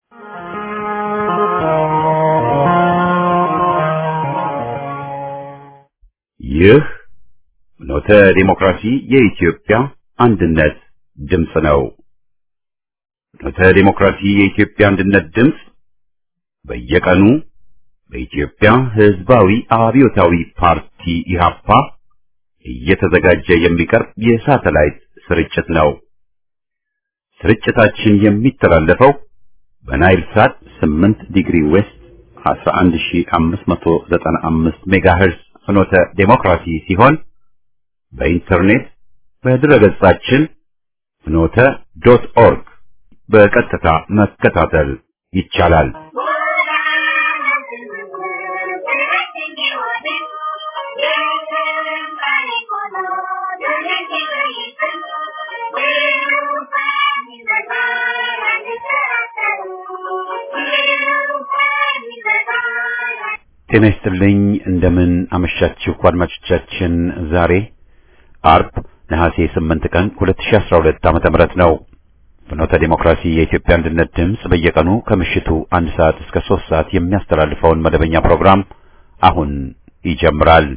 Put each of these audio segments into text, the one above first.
ይህ ኖተ ዲሞክራሲ የኢትዮጵያ አንድነት ድምፅ ነው። ኖተ ዲሞክራሲ የኢትዮጵያ አንድነት ድምፅ በየቀኑ በኢትዮጵያ ሕዝባዊ አብዮታዊ ፓርቲ ኢህአፓ እየተዘጋጀ የሚቀርብ የሳተላይት ስርጭት ነው። ስርጭታችን የሚተላለፈው በናይል ሳት 8 ዲግሪ ዌስት 11595 ሜጋሄርዝ ፍኖተ ዴሞክራሲ ሲሆን በኢንተርኔት በድረገጻችን ፍኖተ ዶት ኦርግ በቀጥታ መከታተል ይቻላል። ጤና ይስጥልኝ። እንደምን አመሻችሁ አድማጮቻችን። ዛሬ አርብ ነሐሴ 8 ቀን 2012 ዓመተ ምህረት ነው። ፍኖተ ዲሞክራሲ የኢትዮጵያ አንድነት ድምፅ በየቀኑ ከምሽቱ አንድ ሰዓት እስከ 3 ሰዓት የሚያስተላልፈውን መደበኛ ፕሮግራም አሁን ይጀምራል።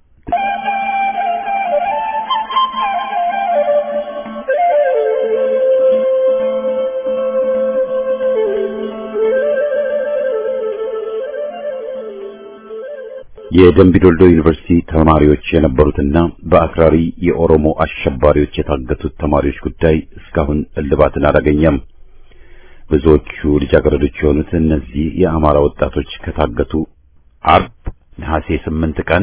የደምቢዶልዶ ዩኒቨርሲቲ ተማሪዎች የነበሩትና በአክራሪ የኦሮሞ አሸባሪዎች የታገቱት ተማሪዎች ጉዳይ እስካሁን እልባትን አላገኘም። ብዙዎቹ ልጃገረዶች የሆኑት እነዚህ የአማራ ወጣቶች ከታገቱ አርብ ነሐሴ 8 ቀን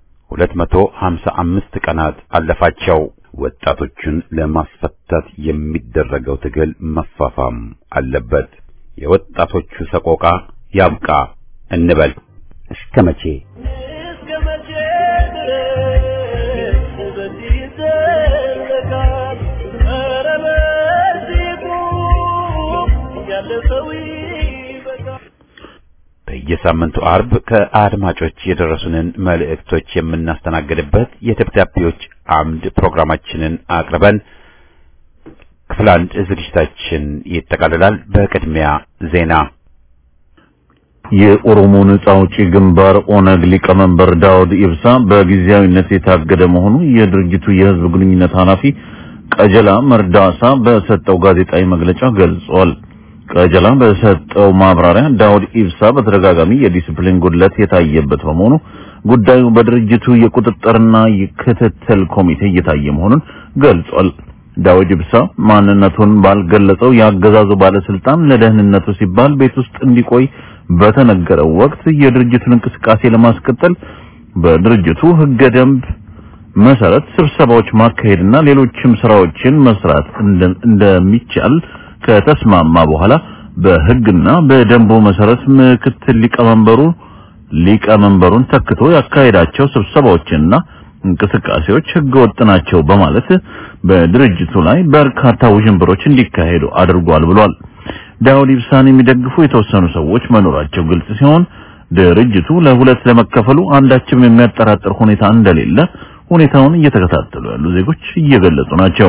255 ቀናት አለፋቸው። ወጣቶቹን ለማስፈታት የሚደረገው ትግል መፋፋም አለበት። የወጣቶቹ ሰቆቃ ያብቃ እንበል። እስከ መቼ እስከ መቼ ድረስ በዚህ ይዘለቃል? ኧረ በዚህ ቁም፣ ያለ ሰው ይበቃል። በየሳምንቱ አርብ ከአድማጮች የደረሱንን መልእክቶች የምናስተናግድበት የደብዳቤዎች አምድ ፕሮግራማችንን አቅርበን ክፍል አንድ ዝግጅታችን ይጠቃልላል። በቅድሚያ ዜና የኦሮሞ ነጻ አውጪ ግንባር ኦነግ ሊቀመንበር ዳውድ ኢብሳ በጊዜያዊነት የታገደ መሆኑ የድርጅቱ የሕዝብ ግንኙነት ኃላፊ ቀጀላ መርዳሳ በሰጠው ጋዜጣዊ መግለጫ ገልጿል። ቀጀላ በሰጠው ማብራሪያ ዳውድ ኢብሳ በተደጋጋሚ የዲሲፕሊን ጉድለት የታየበት በመሆኑ ጉዳዩ በድርጅቱ የቁጥጥርና የክትትል ኮሚቴ እየታየ መሆኑን ገልጿል። ዳውድ ኢብሳ ማንነቱን ባልገለጸው የአገዛዙ ባለስልጣን ለደህንነቱ ሲባል ቤት ውስጥ እንዲቆይ በተነገረው ወቅት የድርጅቱን እንቅስቃሴ ለማስቀጠል በድርጅቱ ህገ ደንብ መሰረት ስብሰባዎች ማካሄድና ሌሎችም ስራዎችን መስራት እንደ- እንደሚቻል ከተስማማ በኋላ በህግና በደንቡ መሰረት ምክትል ሊቀመንበሩ ሊቀመንበሩን ተክቶ ያካሄዳቸው ስብሰባዎችና እንቅስቃሴዎች ህገወጥ ናቸው በማለት በድርጅቱ ላይ በርካታ ውዥንብሮች እንዲካሄዱ አድርጓል ብሏል። ዳውድ ኢብሳን የሚደግፉ የተወሰኑ ሰዎች መኖራቸው ግልጽ ሲሆን ድርጅቱ ለሁለት ለመከፈሉ አንዳችም የሚያጠራጥር ሁኔታ እንደሌለ ሁኔታውን እየተከታተሉ ያሉ ዜጎች እየገለጹ ናቸው።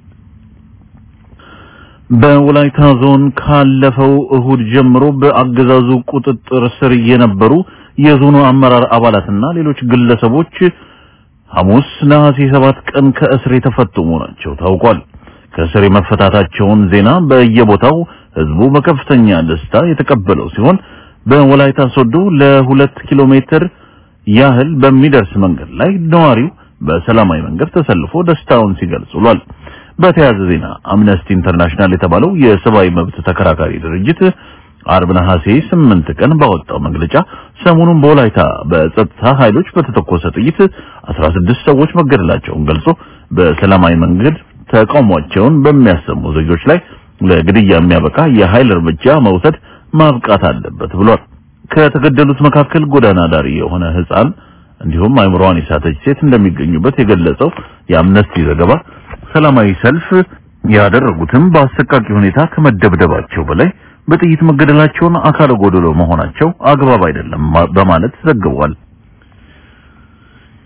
በወላይታ ዞን ካለፈው እሁድ ጀምሮ በአገዛዙ ቁጥጥር ስር የነበሩ የዞኑ አመራር አባላትና ሌሎች ግለሰቦች ሐሙስ ነሐሴ 7 ቀን ከእስር የተፈቱ መሆናቸው ታውቋል። ከእስር የመፈታታቸውን ዜና በየቦታው ህዝቡ በከፍተኛ ደስታ የተቀበለው ሲሆን በወላይታ ሶዶ ለሁለት ኪሎ ሜትር ያህል በሚደርስ መንገድ ላይ ነዋሪው በሰላማዊ መንገድ ተሰልፎ ደስታውን ሲገልጽ ውሏል። በተያያዘ ዜና አምነስቲ ኢንተርናሽናል የተባለው የሰብአዊ መብት ተከራካሪ ድርጅት አርብ ነሐሴ 8 ቀን ባወጣው መግለጫ ሰሞኑን በወላይታ በጸጥታ ኃይሎች በተተኮሰ ጥይት 16 ሰዎች መገደላቸውን ገልጾ በሰላማዊ መንገድ ተቃውሟቸውን በሚያሰሙ ዜጎች ላይ ለግድያ የሚያበቃ የኃይል እርምጃ መውሰድ ማብቃት አለበት ብሏል። ከተገደሉት መካከል ጎዳና ዳሪ የሆነ ህፃን እንዲሁም አይምሮዋን የሳተች ሴት እንደሚገኙበት የገለጸው የአምነስቲ ዘገባ ሰላማዊ ሰልፍ ያደረጉትም በአሰቃቂ ሁኔታ ከመደብደባቸው በላይ በጥይት መገደላቸውን አካለ ጎደሎ መሆናቸው አግባብ አይደለም ማ- በማለት ዘግቧል።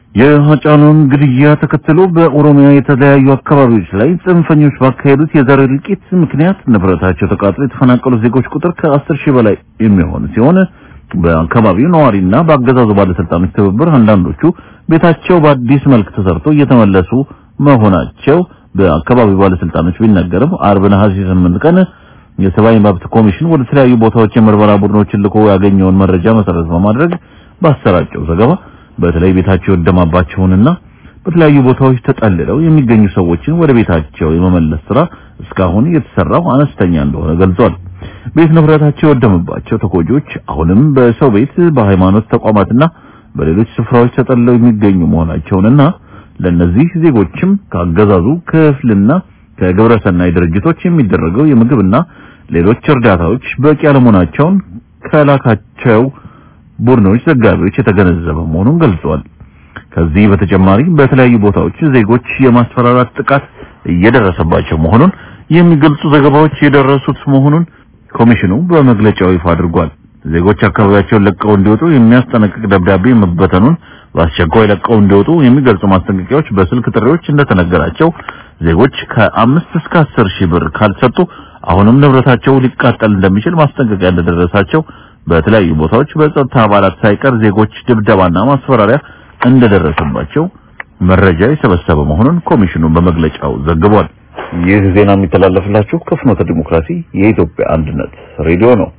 የሀጫሉን ግድያ ተከትሎ በኦሮሚያ የተለያዩ አካባቢዎች ላይ ጽንፈኞች ባካሄዱት የዘር እልቂት ምክንያት ንብረታቸው ተቃጥሎ የተፈናቀሉ ዜጎች ቁጥር ከአስር ሺህ በላይ የሚሆን ሲሆን በአካባቢው ነዋሪና በአገዛዙ ባለስልጣኖች ትብብር አንዳንዶቹ ቤታቸው በአዲስ መልክ ተሰርቶ እየተመለሱ መሆናቸው በአካባቢው ባለስልጣኖች ቢነገርም አርብ ነሐሴ 8 ቀን የሰብአዊ መብት ኮሚሽን ወደ ተለያዩ ቦታዎች የምርመራ ቡድኖችን ልኮ ያገኘውን መረጃ መሰረት በማድረግ ባሰራጨው ዘገባ በተለይ ቤታቸው የወደማባቸውንና በተለያዩ ቦታዎች ተጠልለው የሚገኙ ሰዎችን ወደ ቤታቸው የመመለስ ስራ እስካሁን የተሰራው አነስተኛ እንደሆነ ገልጿል። ቤት ንብረታቸው የወደመባቸው ተጎጂዎች አሁንም በሰው ቤት፣ በሃይማኖት ተቋማትና በሌሎች ስፍራዎች ተጠልለው የሚገኙ መሆናቸውንና ለነዚህ ዜጎችም ከአገዛዙ ክፍልና ከግብረሰናይ ድርጅቶች የሚደረገው የምግብና ሌሎች እርዳታዎች በቂ አለመሆናቸውን ከላካቸው ቡድኖች ዘጋቢዎች የተገነዘበ መሆኑን ገልጿል። ከዚህ በተጨማሪ በተለያዩ ቦታዎች ዜጎች የማስፈራራት ጥቃት እየደረሰባቸው መሆኑን የሚገልጹ ዘገባዎች የደረሱት መሆኑን ኮሚሽኑ በመግለጫው ይፋ አድርጓል። ዜጎች አካባቢያቸውን ለቀው እንዲወጡ የሚያስጠነቅቅ ደብዳቤ መበተኑን፣ በአስቸኳይ ለቀው እንዲወጡ የሚገልጹ ማስጠንቀቂያዎች በስልክ ጥሪዎች እንደተነገራቸው ዜጎች ከአምስት እስከ አስር ሺህ ብር ካልሰጡ አሁንም ንብረታቸው ሊቃጠል እንደሚችል ማስጠንቀቂያ እንደደረሳቸው በተለያዩ ቦታዎች በጸጥታ አባላት ሳይቀር ዜጎች ድብደባና ማስፈራሪያ እንደደረሰባቸው መረጃ የሰበሰበ መሆኑን ኮሚሽኑ በመግለጫው ዘግቧል። ይህ ዜና የሚተላለፍላችሁ ከፍኖተ ዲሞክራሲ የኢትዮጵያ አንድነት ሬዲዮ ነው።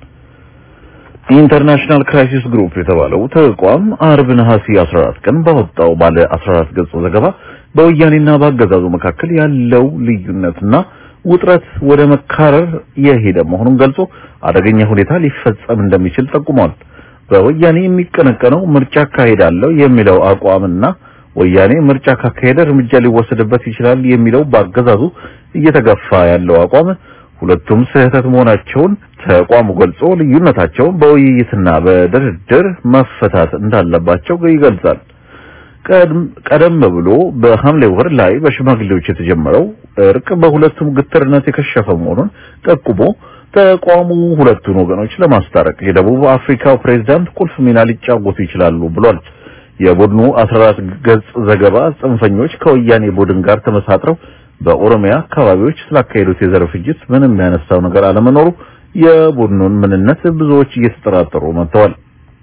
ኢንተርናሽናል ክራይሲስ ግሩፕ የተባለው ተቋም አርብ ነሐሴ 14 ቀን ባወጣው ባለ 14 ገጽ ዘገባ በወያኔና በአገዛዙ መካከል ያለው ልዩነትና ውጥረት ወደ መካረር የሄደ መሆኑን ገልጾ አደገኛ ሁኔታ ሊፈጸም እንደሚችል ጠቁሟል። በወያኔ የሚቀነቀነው ምርጫ አካሄዳለሁ የሚለው አቋምና ወያኔ ምርጫ ካካሄደ እርምጃ ሊወሰድበት ይችላል የሚለው በአገዛዙ እየተገፋ ያለው አቋም ሁለቱም ስህተት መሆናቸውን ተቋሙ ገልጾ ልዩነታቸውን በውይይትና በድርድር መፈታት እንዳለባቸው ይገልጻል። ቀደም ብሎ በሐምሌ ወር ላይ በሽማግሌዎች የተጀመረው እርቅ በሁለቱም ግትርነት የከሸፈ መሆኑን ጠቁሞ ተቋሙ ሁለቱን ወገኖች ለማስታረቅ የደቡብ አፍሪካው ፕሬዝዳንት ቁልፍ ሚና ሊጫወቱ ይችላሉ ብሏል። የቡድኑ 14 ገጽ ዘገባ ጽንፈኞች ከወያኔ ቡድን ጋር ተመሳጥረው በኦሮሚያ አካባቢዎች ስላካሄዱት የዘር ፍጅት ምንም ያነሳው ነገር አለመኖሩ የቡድኑን ምንነት ብዙዎች እየተጠራጠሩ መጥተዋል።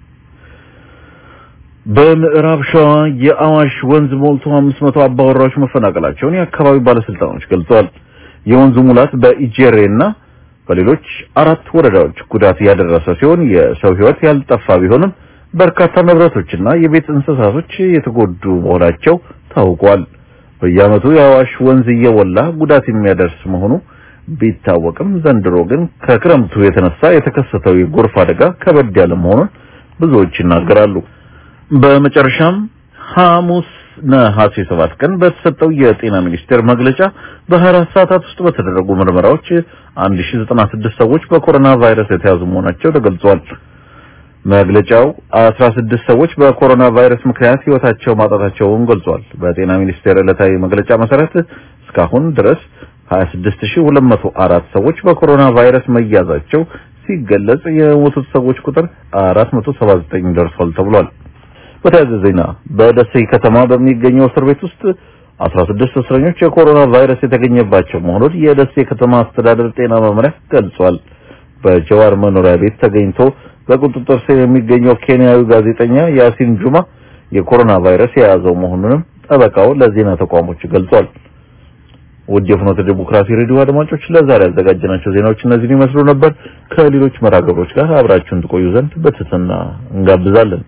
በምዕራብ ሸዋ የአዋሽ ወንዝ ሞልቶ 500 አባወራዎች መፈናቀላቸውን የአካባቢው ባለስልጣኖች ገልጸዋል። የወንዙ ሙላት በኢጄሬና በሌሎች አራት ወረዳዎች ጉዳት ያደረሰ ሲሆን የሰው ሕይወት ያልጠፋ ቢሆንም በርካታ ንብረቶችና የቤት እንስሳቶች የተጎዱ መሆናቸው ታውቋል። በየዓመቱ የአዋሽ ወንዝ እየወላ ጉዳት የሚያደርስ መሆኑ ቢታወቅም ዘንድሮ ግን ከክረምቱ የተነሳ የተከሰተው የጎርፍ አደጋ ከበድ ያለ መሆኑን ብዙዎች ይናገራሉ። በመጨረሻም ሐሙስ ነሐሴ 7 ቀን በተሰጠው የጤና ሚኒስቴር መግለጫ በ24 ሰዓታት ውስጥ በተደረጉ ምርመራዎች 1096 ሰዎች በኮሮና ቫይረስ የተያዙ መሆናቸው ተገልጿል። መግለጫው 16 ሰዎች በኮሮና ቫይረስ ምክንያት ህይወታቸው ማጣታቸውን ገልጿል። በጤና ሚኒስቴር ዕለታዊ መግለጫ መሰረት እስካሁን ድረስ 26204 ሰዎች በኮሮና ቫይረስ መያዛቸው ሲገለጽ የሞቱት ሰዎች ቁጥር 479 ደርሷል ተብሏል። በተያያዘ ዜና በደሴ ከተማ በሚገኘው እስር ቤት ውስጥ 16 እስረኞች የኮሮና ቫይረስ የተገኘባቸው መሆኑን የደሴ ከተማ አስተዳደር ጤና መምሪያ ገልጿል። በጀዋር መኖሪያ ቤት ተገኝቶ በቁጥጥር ስር የሚገኘው ኬንያዊ ጋዜጠኛ ያሲን ጁማ የኮሮና ቫይረስ የያዘው መሆኑንም ጠበቃው ለዜና ተቋሞች ገልጿል። ውድ የፍኖተ ዲሞክራሲ ሬዲዮ አድማጮች ለዛሬ ያዘጋጀናቸው ዜናዎች እነዚህን ይመስሉ ነበር። ከሌሎች መራገሮች ጋር አብራችሁን ትቆዩ ዘንድ በትህትና እንጋብዛለን።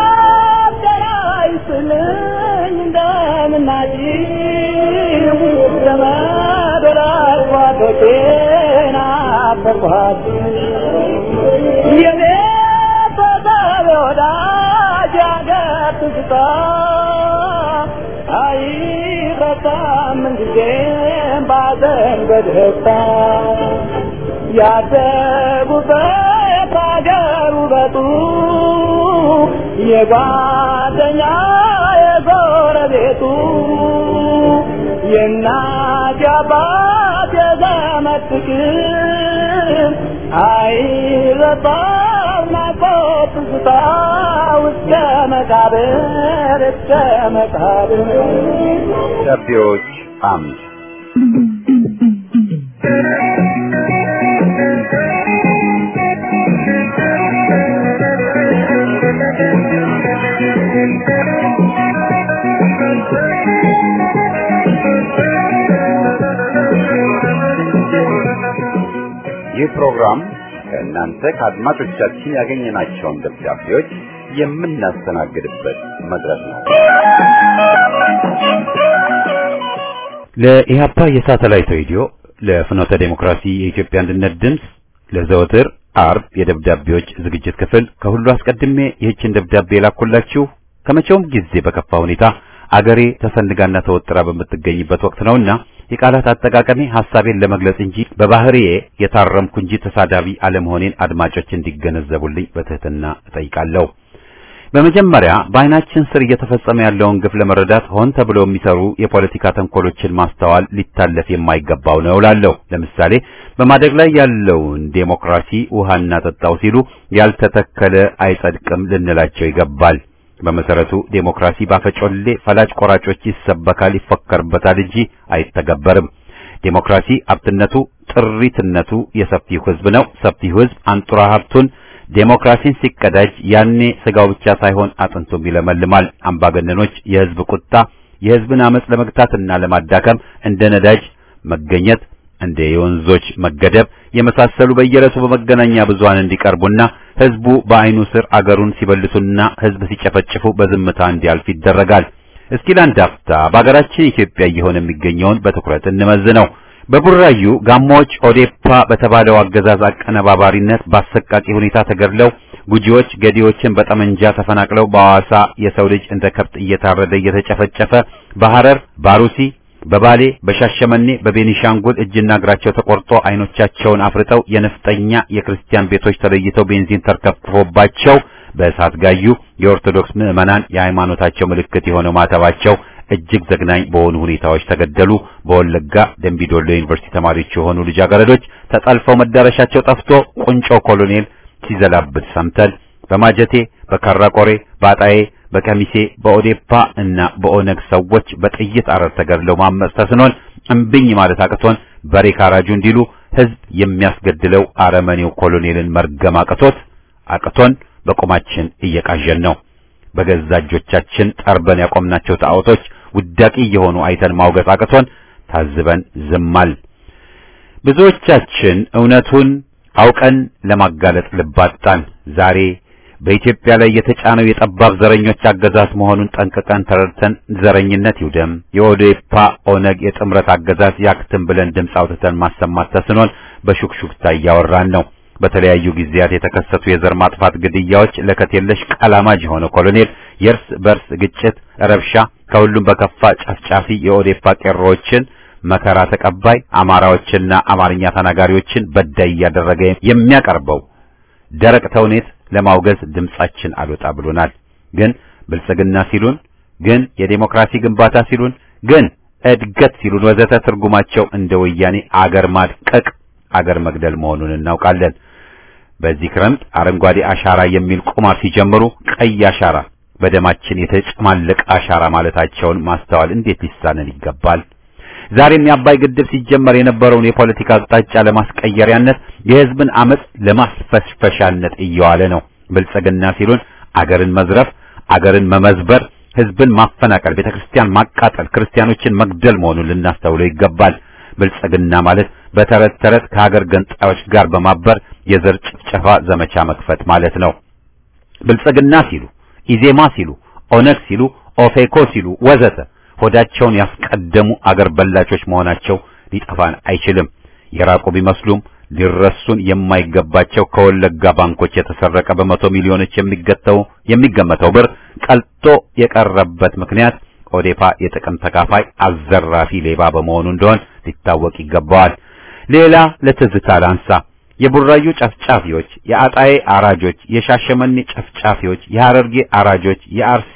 ያደጉበት አገር ውበቱ የጓደኛ የጎረቤቱ የእናት የአባት የዘመድ ፍቅር አይረሳም ናፍቆት ትዝታ እስከ መቃብር እስከ መቃብር ደብዳቤዎች አምድ ይህ ፕሮግራም ከእናንተ ከአድማጮቻችን ያገኘናቸውን ደብዳቤዎች የምናስተናግድበት መድረክ ነው። ለኢህአፓ የሳተላይት ሬዲዮ ለፍኖተ ዴሞክራሲ የኢትዮጵያ አንድነት ድምፅ ለዘወትር አርብ የደብዳቤዎች ዝግጅት ክፍል ከሁሉ አስቀድሜ ይህችን ደብዳቤ የላኩላችሁ ከመቼውም ጊዜ በከፋ ሁኔታ አገሬ ተሰንጋና ተወጥራ በምትገኝበት ወቅት ነውና የቃላት አጠቃቀሜ ሐሳቤን ለመግለጽ እንጂ በባህሪዬ የታረምኩ እንጂ ተሳዳቢ አለመሆኔን አድማጮች እንዲገነዘቡልኝ በትህትና እጠይቃለሁ። በመጀመሪያ በዓይናችን ስር እየተፈጸመ ያለውን ግፍ ለመረዳት ሆን ተብሎ የሚሰሩ የፖለቲካ ተንኮሎችን ማስተዋል ሊታለፍ የማይገባው ነው እላለሁ። ለምሳሌ በማደግ ላይ ያለውን ዴሞክራሲ ውሃ እናጠጣው ሲሉ ያልተተከለ አይጸድቅም ልንላቸው ይገባል። በመሰረቱ ዴሞክራሲ ባፈጮሌ ፈላጭ ቆራጮች ይሰበካል፣ ይፈከርበታል እንጂ አይተገበርም። ዴሞክራሲ ሀብትነቱ ጥሪትነቱ የሰፊው ሕዝብ ነው። ሰፊው ሕዝብ አንጡራ ሀብቱን ዴሞክራሲን ሲቀዳጅ ያኔ ስጋው ብቻ ሳይሆን አጥንቱም ይለመልማል። አምባገነኖች የሕዝብ ቁጣ የሕዝብን አመጽ ለመግታትና ለማዳከም እንደ ነዳጅ መገኘት እንደ የወንዞች መገደብ የመሳሰሉ በየዕለቱ በመገናኛ ብዙሃን እንዲቀርቡና ህዝቡ በአይኑ ስር አገሩን ሲበልቱና ህዝብ ሲጨፈጭፉ በዝምታ እንዲያልፍ ይደረጋል። እስኪ ለአንድ አፍታ በአገራችን ኢትዮጵያ እየሆነ የሚገኘውን በትኩረት እንመዝነው። በቡራዩ ጋሞዎች ኦዴፓ በተባለው አገዛዝ አቀነባባሪነት በአሰቃቂ ሁኔታ ተገድለው ጉጂዎች ገዲዎችን በጠመንጃ ተፈናቅለው በሐዋሳ የሰው ልጅ እንደ ከብት እየታረደ እየተጨፈጨፈ በሐረር ባሩሲ በባሌ በሻሸመኔ በቤኒሻንጉል እጅና እግራቸው ተቆርጦ አይኖቻቸውን አፍርጠው የነፍጠኛ የክርስቲያን ቤቶች ተለይተው ቤንዚን ተርከፍክፎባቸው በእሳት ጋዩ የኦርቶዶክስ ምዕመናን የሃይማኖታቸው ምልክት የሆነው ማተባቸው እጅግ ዘግናኝ በሆኑ ሁኔታዎች ተገደሉ። በወለጋ ደምቢዶሎ ዩኒቨርሲቲ ተማሪዎች የሆኑ ልጃገረዶች ተጠልፈው መዳረሻቸው ጠፍቶ ቁንጮ ኮሎኔል ሲዘላብት ሰምተን በማጀቴ በካራቆሬ በአጣዬ በከሚሴ በኦዴፓ እና በኦነግ ሰዎች በጥይት አረር ተገድለው ማመጽ ተስኖን እምብኝ ማለት አቅቶን በሬ ካራጁ እንዲሉ ህዝብ የሚያስገድለው አረመኔው ኮሎኔልን መርገም አቅቶት አቅቶን በቁማችን እየቃዠን ነው። በገዛ እጆቻችን ጠርበን ያቆምናቸው ጣዖቶች ውዳቂ እየሆኑ አይተን ማውገዝ አቅቶን ታዝበን ዝማል። ብዙዎቻችን እውነቱን አውቀን ለማጋለጥ ልባጣን። ዛሬ በኢትዮጵያ ላይ የተጫነው የጠባብ ዘረኞች አገዛዝ መሆኑን ጠንቅቀን ተረድተን ዘረኝነት ይውደም፣ የኦዴፓ ኦነግ የጥምረት አገዛዝ ያክትም ብለን ድምፅ አውጥተን ማሰማት ተስኖን በሹክሹክታ እያወራን ነው። በተለያዩ ጊዜያት የተከሰቱ የዘር ማጥፋት ግድያዎች፣ ለከት የለሽ ቃላማጅ የሆነ ኮሎኔል፣ የእርስ በርስ ግጭት፣ ረብሻ፣ ከሁሉም በከፋ ጨፍጫፊ የኦዴፓ ቄሮዎችን መከራ ተቀባይ አማራዎችና አማርኛ ተናጋሪዎችን በዳይ እያደረገ የሚያቀርበው ደረቅ ተውኔት ለማውገዝ ድምጻችን አልወጣ ብሎናል። ግን ብልጽግና ሲሉን፣ ግን የዴሞክራሲ ግንባታ ሲሉን፣ ግን እድገት ሲሉን ወዘተ ትርጉማቸው እንደ ወያኔ አገር ማድቀቅ፣ አገር መግደል መሆኑን እናውቃለን። በዚህ ክረምት አረንጓዴ አሻራ የሚል ቁማር ሲጀምሩ ቀይ አሻራ በደማችን የተጨማለቀ አሻራ ማለታቸውን ማስተዋል እንዴት ሊሳነን ይገባል? ዛሬም የአባይ ግድብ ሲጀመር የነበረውን የፖለቲካ አቅጣጫ ለማስቀየሪያነት የሕዝብን አመጽ ለማስፈስፈሻነት እየዋለ ነው። ብልጽግና ሲሉን አገርን መዝረፍ፣ አገርን መመዝበር፣ ሕዝብን ማፈናቀል፣ ቤተክርስቲያን ማቃጠል፣ ክርስቲያኖችን መግደል መሆኑን ልናስተውለው ይገባል። ብልጽግና ማለት በተረት ተረት ከሀገር ገንጣዮች ጋር በማበር የዘር ጭፍጨፋ ዘመቻ መክፈት ማለት ነው። ብልጽግና ሲሉ፣ ኢዜማ ሲሉ፣ ኦነግ ሲሉ፣ ኦፌኮ ሲሉ ወዘተ ሆዳቸውን ያስቀደሙ አገር በላቾች መሆናቸው ሊጠፋን አይችልም። የራቁ ቢመስሉም ሊረሱን የማይገባቸው ከወለጋ ባንኮች የተሰረቀ በመቶ ሚሊዮኖች የሚገተው የሚገመተው ብር ቀልጦ የቀረበት ምክንያት ኦዴፓ የጥቅም ተካፋይ አዘራፊ ሌባ በመሆኑ እንደሆን ሊታወቅ ይገባዋል። ሌላ ለትዝታ ላንሳ። የቡራዩ ጨፍጫፊዎች፣ የአጣዬ አራጆች፣ የሻሸመኔ ጨፍጫፊዎች፣ የሐረርጌ አራጆች፣ የአርሲ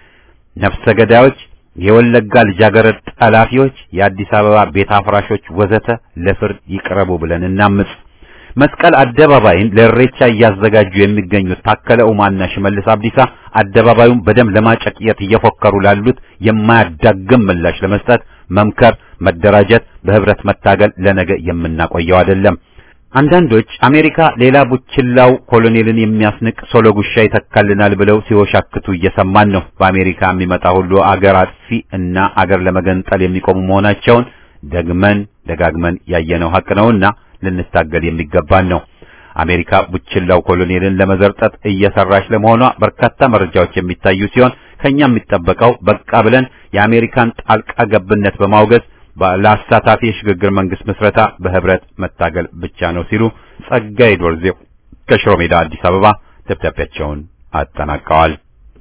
ነፍሰ ገዳዮች የወለጋ ልጃገረድ ጠላፊዎች፣ የአዲስ አበባ ቤት አፍራሾች ወዘተ ለፍርድ ይቅረቡ ብለን እናምጽ። መስቀል አደባባይን ለእሬቻ እያዘጋጁ የሚገኙት ታከለ ኡማና ሽመልስ አብዲሳ አደባባዩን በደም ለማጨቅየት እየፎከሩ ላሉት የማያዳግም ምላሽ ለመስጠት መምከር፣ መደራጀት፣ በህብረት መታገል ለነገ የምናቆየው አይደለም። አንዳንዶች አሜሪካ ሌላ ቡችላው ኮሎኔልን የሚያስንቅ ሶሎ ጉሻ ይተካልናል ብለው ሲወሻክቱ እየሰማን ነው። በአሜሪካ የሚመጣ ሁሉ አገር አጥፊ እና አገር ለመገንጠል የሚቆሙ መሆናቸውን ደግመን ደጋግመን ያየነው ሀቅ ነውና ልንታገል የሚገባን ነው። አሜሪካ ቡችላው ኮሎኔልን ለመዘርጠጥ እየሰራች ለመሆኗ በርካታ መረጃዎች የሚታዩ ሲሆን ከኛ የሚጠበቀው በቃ ብለን የአሜሪካን ጣልቃ ገብነት በማውገዝ ለአሳታፊ የሽግግር መንግስት ምስረታ በህብረት መታገል ብቻ ነው ሲሉ ጸጋዬ ዶርዜው ከሽሮ ሜዳ አዲስ አበባ ደብዳቤያቸውን አጠናቀዋል።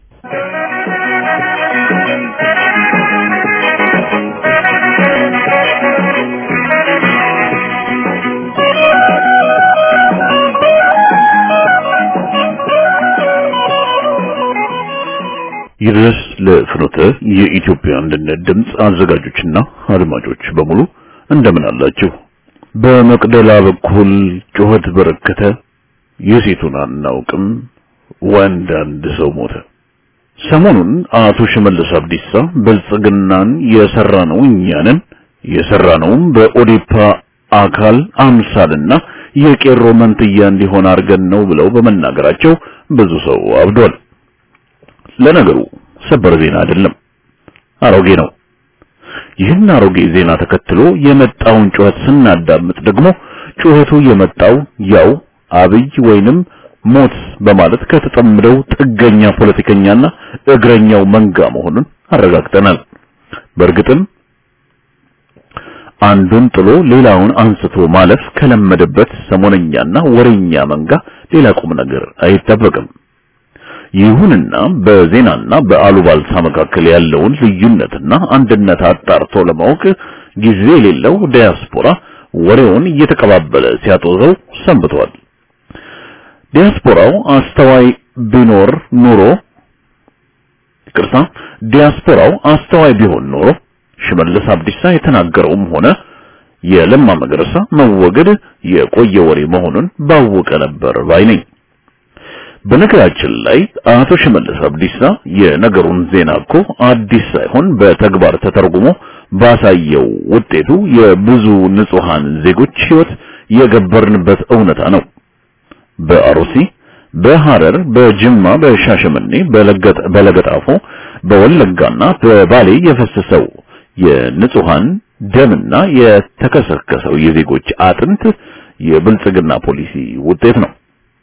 ይድረስ ለፍኖተ የኢትዮጵያ አንድነት ድምፅ አዘጋጆችና አድማጮች በሙሉ እንደምን አላችሁ? በመቅደላ በኩል ጩኸት በረከተ፣ የሴቱን አናውቅም፣ ወንድ አንድ ሰው ሞተ። ሰሞኑን አቶ ሽመልስ አብዲሳ ብልጽግናን የሰራነው እኛንን የሰራነውም በኦዴፓ አካል አምሳልና የቄሮ መንትያ እንዲሆን አድርገን ነው ብለው በመናገራቸው ብዙ ሰው አብዷል። ለነገሩ ሰበር ዜና አይደለም፣ አሮጌ ነው። ይህን አሮጌ ዜና ተከትሎ የመጣውን ጩኸት ስናዳምጥ ደግሞ ጩኸቱ የመጣው ያው አብይ ወይንም ሞት በማለት ከተጠምደው ጥገኛ ፖለቲከኛና እግረኛው መንጋ መሆኑን አረጋግጠናል። በእርግጥም አንዱን ጥሎ ሌላውን አንስቶ ማለፍ ከለመደበት ሰሞነኛና ወሬኛ መንጋ ሌላ ቁም ነገር አይጠበቅም። ይሁንና በዜናና በአሉባልታ መካከል ያለውን ልዩነትና አንድነት አጣርቶ ለማወቅ ጊዜ የሌለው ዲያስፖራ ወሬውን እየተቀባበለ ሲያጦዘው ሰንብቷል። ዲያስፖራው አስተዋይ ቢኖር ኑሮ ይቅርታ፣ ዲያስፖራው አስተዋይ ቢሆን ኖሮ ሽመልስ አብዲሳ የተናገረውም ሆነ የለማ መገረሳ መወገድ የቆየ ወሬ መሆኑን ባወቀ ነበር ባይ ነኝ። በነገራችን ላይ አቶ ሽመልስ አብዲሳ የነገሩን ዜና እኮ አዲስ ሳይሆን በተግባር ተተርጉሞ ባሳየው ውጤቱ የብዙ ንጹሃን ዜጎች ሕይወት የገበርንበት እውነታ ነው። በአሩሲ፣ በሐረር፣ በጅማ፣ በሻሸመኔ፣ በለገጣፎ፣ በወለጋና በባሌ የፈሰሰው የንጹሃን ደምና የተከሰከሰው የዜጎች አጥንት የብልጽግና ፖሊሲ ውጤት ነው።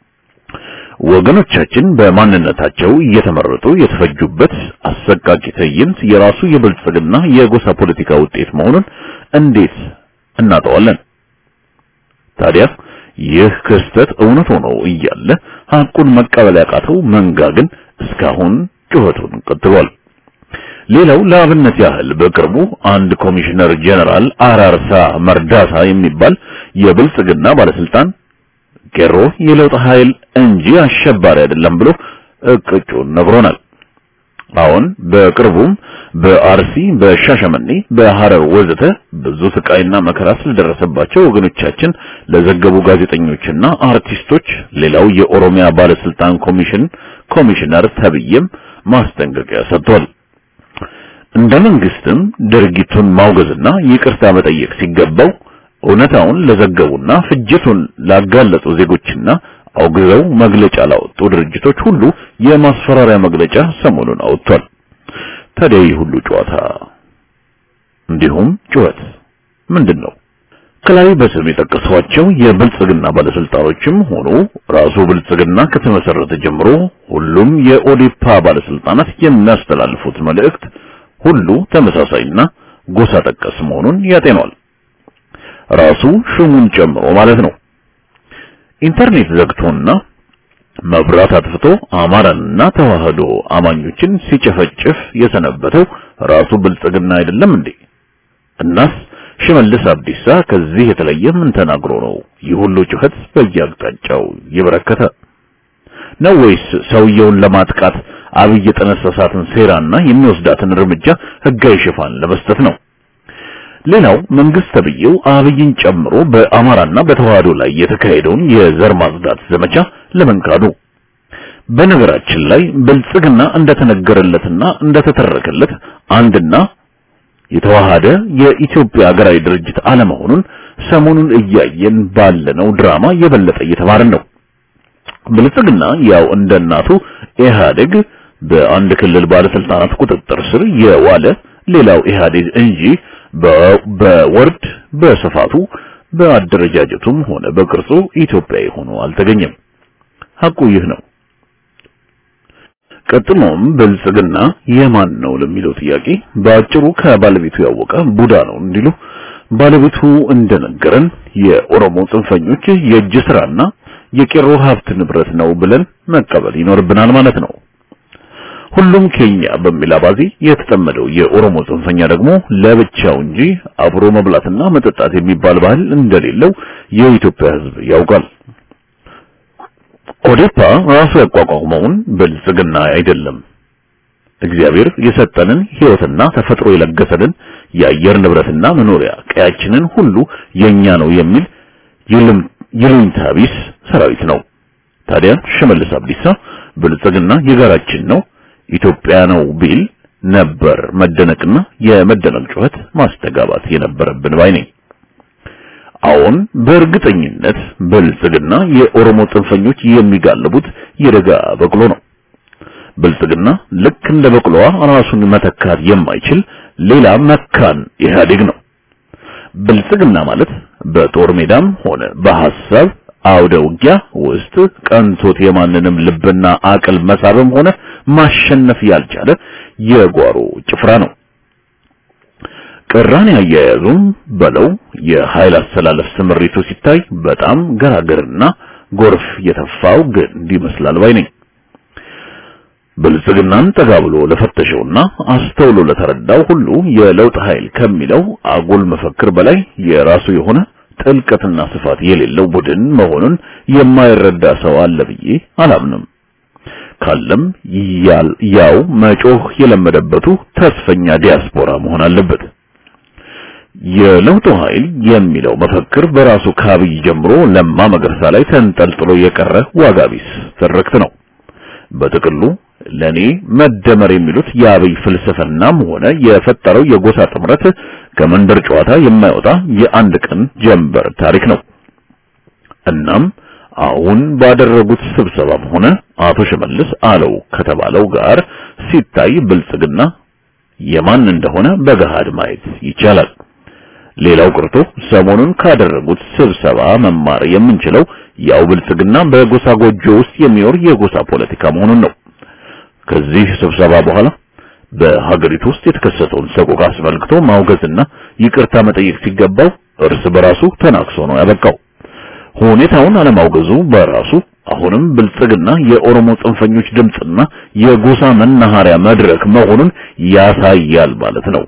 ወገኖቻችን በማንነታቸው እየተመረጡ የተፈጁበት አሰቃቂ ትዕይንት የራሱ የብልጽግና የጎሳ ፖለቲካ ውጤት መሆኑን እንዴት እናጠዋለን? ታዲያ ይህ ክስተት እውነት ሆኖ እያለ ሐቁን መቀበል ያቃተው መንጋ ግን እስካሁን ጩኸቱን ቀጥሏል። ሌላው ለአብነት ያህል በቅርቡ አንድ ኮሚሽነር ጀነራል አራርሳ መርዳሳ የሚባል የብልጽግና ባለስልጣን ቄሮ የለውጥ ኃይል እንጂ አሸባሪ አይደለም ብሎ እቅጩን ነግሮናል። አሁን በቅርቡም በአርሲ፣ በሻሸመኔ፣ በሐረር ወዘተ ብዙ ስቃይና መከራ ስለደረሰባቸው ወገኖቻችን ለዘገቡ ጋዜጠኞችና አርቲስቶች ሌላው የኦሮሚያ ባለስልጣን ኮሚሽን ኮሚሽነር ተብዬም ማስጠንቀቂያ ሰጥቷል። እንደ መንግስትም ድርጊቱን ማውገዝና ይቅርታ መጠየቅ ሲገባው እውነታውን ለዘገቡና ፍጅቱን ላጋለጡ ዜጎችና አውግዘው መግለጫ ላወጡ ድርጅቶች ሁሉ የማስፈራሪያ መግለጫ ሰሞኑን አወጥቷል። ታዲያ ይህ ሁሉ ጨዋታ እንዲሁም ጩኸት ምንድን ነው? ከላይ በስም የጠቀሷቸው የብልጽግና ባለስልጣኖችም ሆኑ ራሱ ብልጽግና ከተመሰረተ ጀምሮ ሁሉም የኦዴፓ ባለስልጣናት የሚያስተላልፉት መልእክት ሁሉ ተመሳሳይና ጎሳ ጠቀስ መሆኑን ያጤኗል። ራሱ ሹሙን ጨምሮ ማለት ነው። ኢንተርኔት ዘግቶና መብራት አጥፍቶ አማራንና ተዋህዶ አማኞችን ሲጨፈጭፍ የሰነበተው ራሱ ብልጽግና አይደለም እንዴ? እናስ ሽመልስ አብዲሳ ከዚህ የተለየ ምን ተናግሮ ነው ይህ ሁሉ ጩኸት በየአቅጣጫው የበረከተ ነው? ወይስ ሰውየውን ለማጥቃት አብይ የጠነሰሳትን ሴራና የሚወስዳትን እርምጃ ህጋዊ ሽፋን ለመስጠት ነው? ሌላው መንግስት ተብዬው አብይን ጨምሮ በአማራና በተዋህዶ ላይ የተካሄደውን የዘር ማጽዳት ዘመቻ ለመንካዱ በነገራችን ላይ ብልጽግና እንደተነገረለትና እንደተተረከለት አንድና የተዋሃደ የኢትዮጵያ ሀገራዊ ድርጅት አለመሆኑን ሰሞኑን እያየን ባለነው ድራማ የበለጠ እየተማርን ነው። ብልጽግና ያው እንደ እናቱ ኢህአዴግ በአንድ ክልል ባለስልጣናት ቁጥጥር ስር የዋለ ሌላው ኢህአዴግ እንጂ በወርድ በስፋቱ በአደረጃጀቱም ሆነ በቅርጹ ኢትዮጵያዊ ሆኖ አልተገኘም። ሐቁ ይህ ነው። ቀጥሎም ብልጽግና የማን ነው ለሚለው ጥያቄ በአጭሩ ከባለቤቱ ያወቀ ቡዳ ነው እንዲሉ ባለቤቱ እንደነገረን የኦሮሞ ጽንፈኞች የእጅ ስራና የቄሮ ሀብት ንብረት ነው ብለን መቀበል ይኖርብናል ማለት ነው። ሁሉም ኬኛ በሚል አባዜ የተጠመደው የኦሮሞ ጽንፈኛ ደግሞ ለብቻው እንጂ አብሮ መብላትና መጠጣት የሚባል ባህል እንደሌለው የኢትዮጵያ ሕዝብ ያውቃል። ኦዴፓ ራሱ ያቋቋመውን ብልጽግና አይደለም። እግዚአብሔር የሰጠንን ሕይወትና ተፈጥሮ የለገሰንን የአየር ንብረትና መኖሪያ ቀያችንን ሁሉ የኛ ነው የሚል ይሉኝታ ቢስ ሰራዊት ነው። ታዲያ ሽመልስ አብዲሳ ብልጽግና የጋራችን ነው ኢትዮጵያ ነው ቢል ነበር መደነቅና የመደነቅ ጩኸት ማስተጋባት የነበረብን ባይ ነኝ። አሁን በእርግጠኝነት ብልጽግና የኦሮሞ ጽንፈኞች የሚጋልቡት የደጋ በቅሎ ነው። ብልጽግና ልክ እንደ በቅሎዋ ራሱን መተካት የማይችል ሌላ መካን ኢህአዴግ ነው። ብልጽግና ማለት በጦር ሜዳም ሆነ በሐሳብ አውደ ውጊያ ውስጥ ቀንቶት የማንንም ልብና አቅል መሳብም ሆነ ማሸነፍ ያልቻለ የጓሮ ጭፍራ ነው። ቅራኔ አያያዙም በለው የኃይል አሰላለፍ ስምሪቱ ሲታይ በጣም ገራገርና ጎርፍ የተፋው ግንድ ይመስላል ባይ ነኝ። ብልጽግናን ጠጋ ብሎ ለፈተሸውና አስተውሎ ለተረዳው ሁሉ የለውጥ ኃይል ከሚለው አጉል መፈክር በላይ የራሱ የሆነ ጥልቀትና ስፋት የሌለው ቡድን መሆኑን የማይረዳ ሰው አለ ብዬ አላምንም። ካለም ያው መጮህ የለመደበቱ ተስፈኛ ዲያስፖራ መሆን አለበት። የለውጡ ኃይል የሚለው መፈክር በራሱ ከአብይ ጀምሮ ለማ መገርሳ ላይ ተንጠልጥሎ የቀረ ዋጋ ቢስ ትርክት ነው። በጥቅሉ ለኔ መደመር የሚሉት የአብይ ፍልስፍናም ሆነ የፈጠረው የጎሳ ጥምረት ከመንደር ጨዋታ የማይወጣ የአንድ ቀን ጀንበር ታሪክ ነው። እናም አሁን ባደረጉት ስብሰባም ሆነ አቶ ሽመልስ አለው ከተባለው ጋር ሲታይ ብልጽግና የማን እንደሆነ በገሃድ ማየት ይቻላል። ሌላው ቀርቶ ሰሞኑን ካደረጉት ስብሰባ መማር የምንችለው ያው ብልጽግና በጎሳ ጎጆ ውስጥ የሚኖር የጎሳ ፖለቲካ መሆኑን ነው። ከዚህ ስብሰባ በኋላ በሀገሪቱ ውስጥ የተከሰተውን ሰቆቃ አስመልክቶ ማውገዝና ይቅርታ መጠየቅ ሲገባው እርስ በራሱ ተናክሶ ነው ያበቃው። ሁኔታውን አለማውገዙ በራሱ አሁንም ብልጽግና የኦሮሞ ጽንፈኞች ድምጽና የጎሳ መናኸሪያ መድረክ መሆኑን ያሳያል ማለት ነው።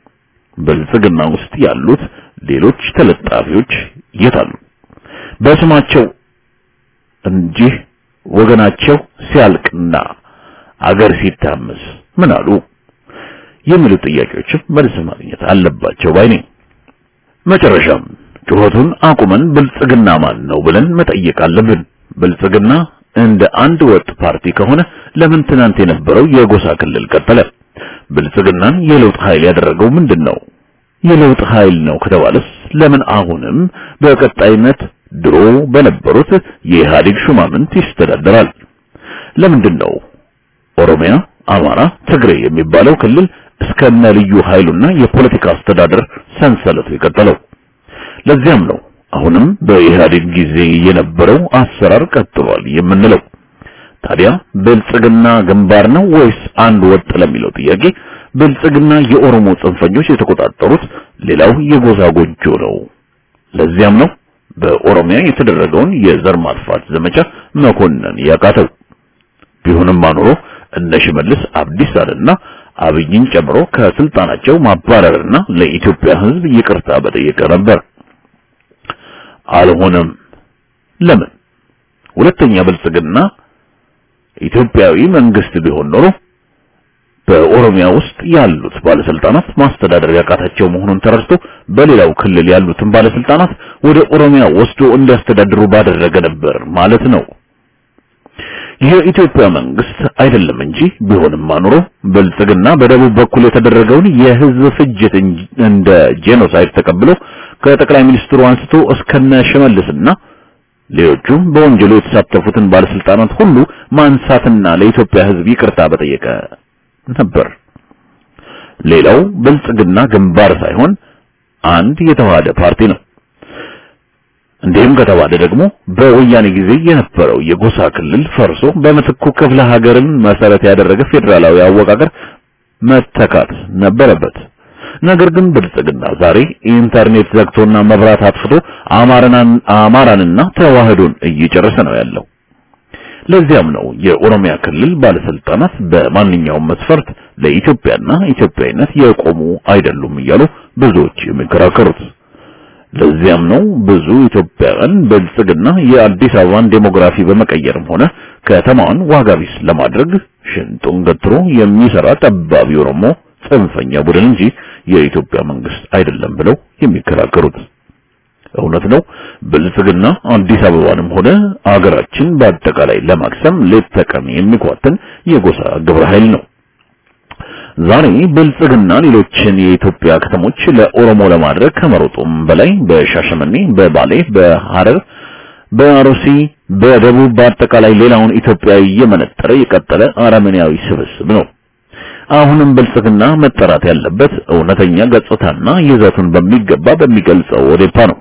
ብልጽግና ውስጥ ያሉት ሌሎች ተለጣፊዎች የት አሉ? በስማቸው እንጂ ወገናቸው ሲያልቅና አገር ሲታመስ ምን አሉ የሚሉ ጥያቄዎችም መልስ ማግኘት አለባቸው ባይ ነኝ። መጨረሻም ጩኸቱን አቁመን ብልጽግና ማን ነው ብለን መጠየቅ አለብን። ብልጽግና እንደ አንድ ወጥ ፓርቲ ከሆነ ለምን ትናንት የነበረው የጎሳ ክልል ቀጠለ? ብልጽግናን የለውጥ ኃይል ያደረገው ምንድን ነው? የለውጥ ኃይል ነው ከተባለስ ለምን አሁንም በቀጣይነት ድሮ በነበሩት የኢህአዴግ ሹማምንት ይስተዳደራል? ለምንድን ነው ኦሮሚያ፣ አማራ፣ ትግሬ የሚባለው ክልል እስከነ ልዩ ኃይሉና የፖለቲካ አስተዳደር ሰንሰለቱ የቀጠለው? ለዚያም ነው አሁንም በኢህአዴግ ጊዜ የነበረው አሰራር ቀጥሏል የምንለው። ታዲያ ብልጽግና ግንባር ነው ወይስ አንድ ወጥ ለሚለው ጥያቄ ብልጽግና የኦሮሞ ጽንፈኞች የተቆጣጠሩት ሌላው የጎሳ ጎጆ ነው። ለዚያም ነው በኦሮሚያ የተደረገውን የዘር ማጥፋት ዘመቻ መኮነን ያቃተው። ቢሆንም አኑሮ እነ ሽመልስ አብዲሳንና አብይን ጨምሮ ከስልጣናቸው ማባረርና ለኢትዮጵያ ሕዝብ ይቅርታ በጠየቀ ነበር። አልሆነም። ለምን? ሁለተኛ ብልጽግና ኢትዮጵያዊ መንግስት ቢሆን ኖሮ በኦሮሚያ ውስጥ ያሉት ባለስልጣናት ማስተዳደር ያቃታቸው መሆኑን ተረድቶ በሌላው ክልል ያሉትን ባለስልጣናት ወደ ኦሮሚያ ወስዶ እንዲያስተዳድሩ ባደረገ ነበር ማለት ነው። የኢትዮጵያ መንግስት አይደለም እንጂ ቢሆንም ኑሮ ብልጽግና በደቡብ በኩል የተደረገውን የህዝብ ፍጅት እንደ ጄኖሳይድ ተቀብሎ ከጠቅላይ ሚኒስትሩ አንስቶ እስከነ ሽመልስና ሌሎቹም በወንጀሉ የተሳተፉትን ባለስልጣናት ሁሉ ማንሳትና ለኢትዮጵያ ህዝብ ይቅርታ በጠየቀ ነበር። ሌላው ብልጽግና ግንባር ሳይሆን አንድ የተዋሃደ ፓርቲ ነው። እንዲህም ከተባለ ደግሞ በወያኔ ጊዜ የነበረው የጎሳ ክልል ፈርሶ በምትኩ ክፍለ ሀገርን መሰረት ያደረገ ፌዴራላዊ አወቃቀር መተካት ነበረበት። ነገር ግን ብልጽግና ዛሬ ኢንተርኔት ዘግቶና መብራት አጥፍቶ አማራን አማራንና ተዋህዶን እየጨረሰ ነው ያለው። ለዚያም ነው የኦሮሚያ ክልል ባለስልጣናት በማንኛውም መስፈርት ለኢትዮጵያና ኢትዮጵያዊነት የቆሙ አይደሉም እያሉ ብዙዎች የሚከራከሩት። ለዚያም ነው ብዙ ኢትዮጵያውያን ብልጽግና የአዲስ አበባን ዴሞግራፊ በመቀየርም ሆነ ከተማዋን ዋጋ ቢስ ለማድረግ ሽንጡን ገትሮ የሚሰራ ጠባቢ ኦሮሞ ጽንፈኛ ቡድን እንጂ የኢትዮጵያ መንግስት አይደለም ብለው የሚከራከሩት። እውነት ነው። ብልጽግና አዲስ አበባንም ሆነ አገራችን በአጠቃላይ ለማክሰም ሌት ተቀን የሚኳትን የጎሳ ግብረ ኃይል ነው። ዛሬ ብልጽግና ሌሎችን የኢትዮጵያ ከተሞች ለኦሮሞ ለማድረግ ከመሮጡም በላይ በሻሸመኔ፣ በባሌ፣ በሐረር፣ በአሩሲ፣ በደቡብ በአጠቃላይ ሌላውን ኢትዮጵያዊ እየመነጠረ የቀጠለ አረመኔያዊ ስብስብ ነው። አሁንም ብልጽግና መጠራት ያለበት እውነተኛ ገጽታና ይዘቱን በሚገባ በሚገልጸው ኦዴፓ ነው።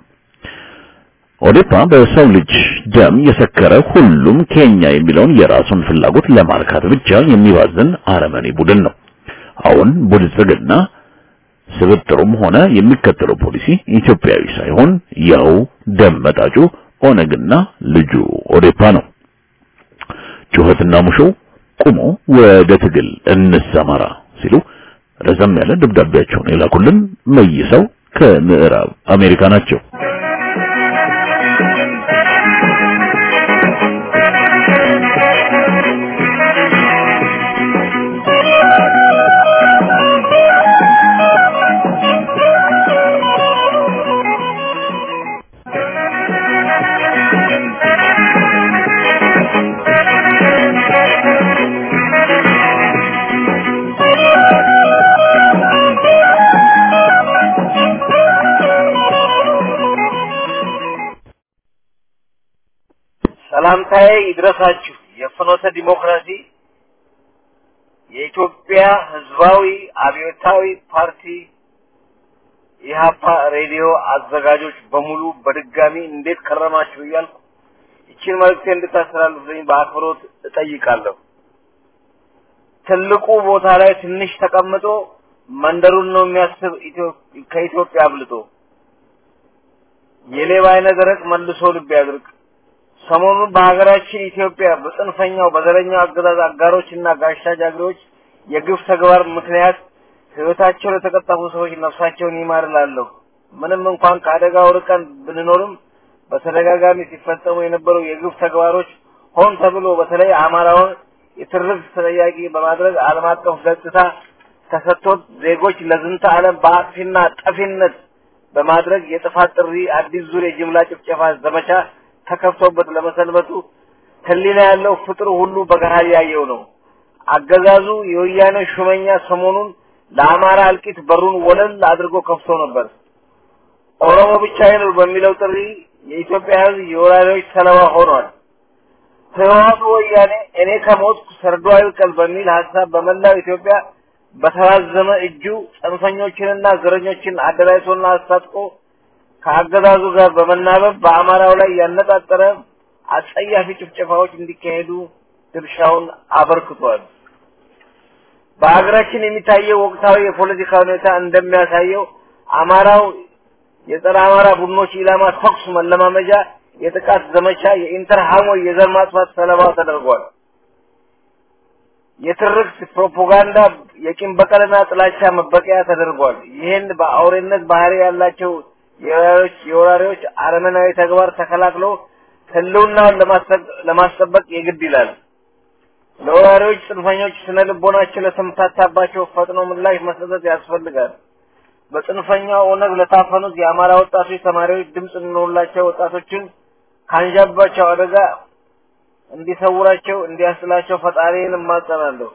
ኦዴፓ በሰው ልጅ ደም የሰከረ ሁሉም ኬኛ የሚለውን የራሱን ፍላጎት ለማርካት ብቻ የሚባዝን አረመኔ ቡድን ነው። አሁን ብልጽግና ስብጥሩም ሆነ የሚከተለው ፖሊሲ ኢትዮጵያዊ ሳይሆን ያው ደም መጣጩ ኦነግና ልጁ ኦዴፓ ነው። ጩኸትና ሙሾ ቁሞ ወደ ትግል እንሰማራ ሲሉ ረዘም ያለ ደብዳቤያቸውን የላኩልን መይሰው ከምዕራብ አሜሪካ ናቸው። ሰላምታዬ ይድረሳችሁ። የፍኖተ ዲሞክራሲ የኢትዮጵያ ሕዝባዊ አብዮታዊ ፓርቲ ኢህአፓ ሬዲዮ አዘጋጆች በሙሉ በድጋሚ እንዴት ከረማችሁ እያልኩ ይችን መልእክቴ እንድታስተላልፉልኝ በአክብሮት እጠይቃለሁ። ትልቁ ቦታ ላይ ትንሽ ተቀምጦ መንደሩን ነው የሚያስብ ከኢትዮጵያ አብልጦ የሌባ አይነ ደረቅ መልሶ ልብ ያድርግ። ሰሞኑን በሀገራችን ኢትዮጵያ በጽንፈኛው በዘረኛው አገዛዝ አጋሮችና ጋሻ ጃግሬዎች የግፍ ተግባር ምክንያት ህይወታቸው ለተቀጠፉ ሰዎች ነፍሳቸውን ይማር እላለሁ። ምንም እንኳን ከአደጋው ርቀን ብንኖርም በተደጋጋሚ ሲፈጸሙ የነበሩ የግፍ ተግባሮች ሆን ተብሎ በተለይ አማራውን የትርክት ተጠያቂ በማድረግ ዓለም አቀፍ ገጽታ ተሰጥቶት ዜጎች ለዝንተ ዓለም በአጥፊና ጠፊነት በማድረግ የጥፋት ጥሪ አዲስ ዙር የጅምላ ጭፍጨፋ ዘመቻ ተከፍቶበት ለመሰንበቱ ህሊና ያለው ፍጥሩ ሁሉ በገሃድ ያየው ነው። አገዛዙ የወያኔ ሹመኛ ሰሞኑን ለአማራ እልቂት በሩን ወለል አድርጎ ከፍቶ ነበር። ኦሮሞ ብቻ ይኑር በሚለው ጥሪ የኢትዮጵያ ህዝብ የወራሪዎች ሰለባ ሆኗል። ህወሓቱ ወያኔ እኔ ከሞትኩ ሰርዶ አይብቀል በሚል ሀሳብ በመላው ኢትዮጵያ በተራዘመ እጁ ጽንፈኞችንና ዘረኞችን አደራጅቶና አስታጥቆ ከአገዛዙ ጋር በመናበብ በአማራው ላይ ያነጣጠረ አጸያፊ ጭፍጨፋዎች እንዲካሄዱ ድርሻውን አበርክቷል። በሀገራችን የሚታየው ወቅታዊ የፖለቲካ ሁኔታ እንደሚያሳየው አማራው የጸረ አማራ ቡድኖች ኢላማ ተኩስ መለማመጃ፣ የጥቃት ዘመቻ፣ የኢንተርሃሞይ የዘር ማጥፋት ሰለባ ተደርጓል። የትርክት ፕሮፓጋንዳ፣ የቂም በቀልና ጥላቻ መበቀያ ተደርጓል። ይህን በአውሬነት ባህሪ ያላቸው የወራሪዎች የወራሪዎች አረመናዊ ተግባር ተከላክሎ ህልውናውን ለማስጠበቅ የግድ ይላል። ለወራሪዎች ጽንፈኞች ስነ ልቦናቸው ለተምታታባቸው ፈጥኖ ምላሽ መስጠት ያስፈልጋል። በጽንፈኛው ኦነግ ለታፈኑት የአማራ ወጣቶች ተማሪዎች ድምፅ እንሆንላቸው፣ ወጣቶችን ካንዣባቸው አደጋ እንዲሰውራቸው እንዲያስጥላቸው ፈጣሪን እማጸናለሁ።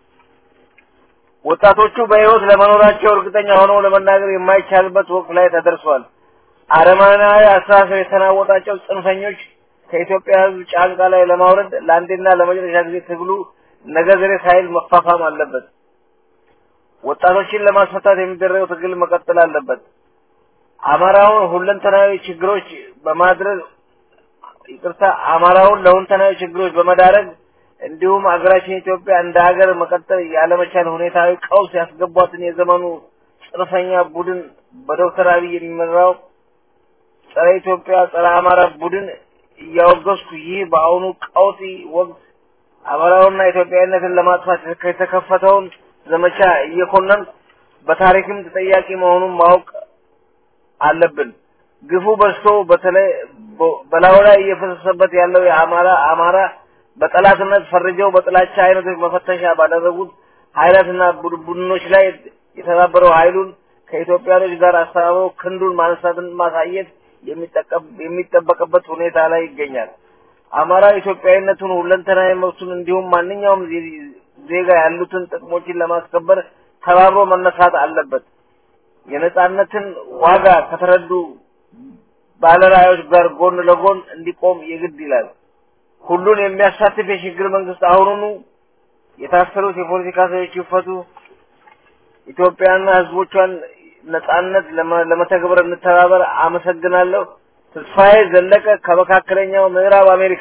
ወጣቶቹ በህይወት ለመኖራቸው እርግጠኛ ሆነው ለመናገር የማይቻልበት ወቅት ላይ ተደርሷል። አረማናዊ አስተሳሰብ የተናወጣቸው ጽንፈኞች ከኢትዮጵያ ህዝብ ጫንቃ ላይ ለማውረድ ለአንዴና ለመጨረሻ ጊዜ ትግሉ ነገ ዘሬ ሳይል መፋፋም አለበት። ወጣቶችን ለማስፈታት የሚደረገው ትግል መቀጠል አለበት። አማራውን ሁለንተናዊ ችግሮች በማድረግ ይቅርታ፣ አማራውን ለሁለንተናዊ ችግሮች በመዳረግ እንዲሁም ሀገራችን ኢትዮጵያ እንደ ሀገር መቀጠል ያለመቻል ሁኔታዊ ቀውስ ያስገቧትን የዘመኑ ጽንፈኛ ቡድን በዶክተር አብይ የሚመራው ጸረ ኢትዮጵያ ጸረ አማራ ቡድን እያወገዝኩ ይህ በአሁኑ ቀውጢ ወቅት አማራውና ኢትዮጵያዊነትን ለማጥፋት የተከፈተውን ዘመቻ እየኮነንኩ በታሪክም ተጠያቂ መሆኑን ማወቅ አለብን። ግፉ በዝቶ በተለይ በላዩ ላይ እየፈሰሰበት ያለው የአማራ አማራ በጠላትነት ፈርጀው በጥላቻ አይነቶች መፈተሻ ባደረጉት ኃይላትና ቡድኖች ላይ የተባበረው ኃይሉን ከኢትዮጵያኖች ጋር አስተባብሮ ክንዱን ማንሳትን ማሳየት የሚጠበቅበት ሁኔታ ላይ ይገኛል። አማራ ኢትዮጵያዊነቱን ሁለንተናዊ መብቱን እንዲሁም ማንኛውም ዜጋ ያሉትን ጥቅሞችን ለማስከበር ተባብሮ መነሳት አለበት። የነጻነትን ዋጋ ከተረዱ ባለራዕዮች ጋር ጎን ለጎን እንዲቆም የግድ ይላል። ሁሉን የሚያሳትፍ የሽግግር መንግስት አሁኑኑ የታሰሩት የፖለቲካ ሰዎች ይፈቱ። ኢትዮጵያና ህዝቦቿን ነጻነት ለመተግበር እንተባበር። አመሰግናለሁ። ተስፋዬ ዘለቀ ከመካከለኛው ምዕራብ አሜሪካ።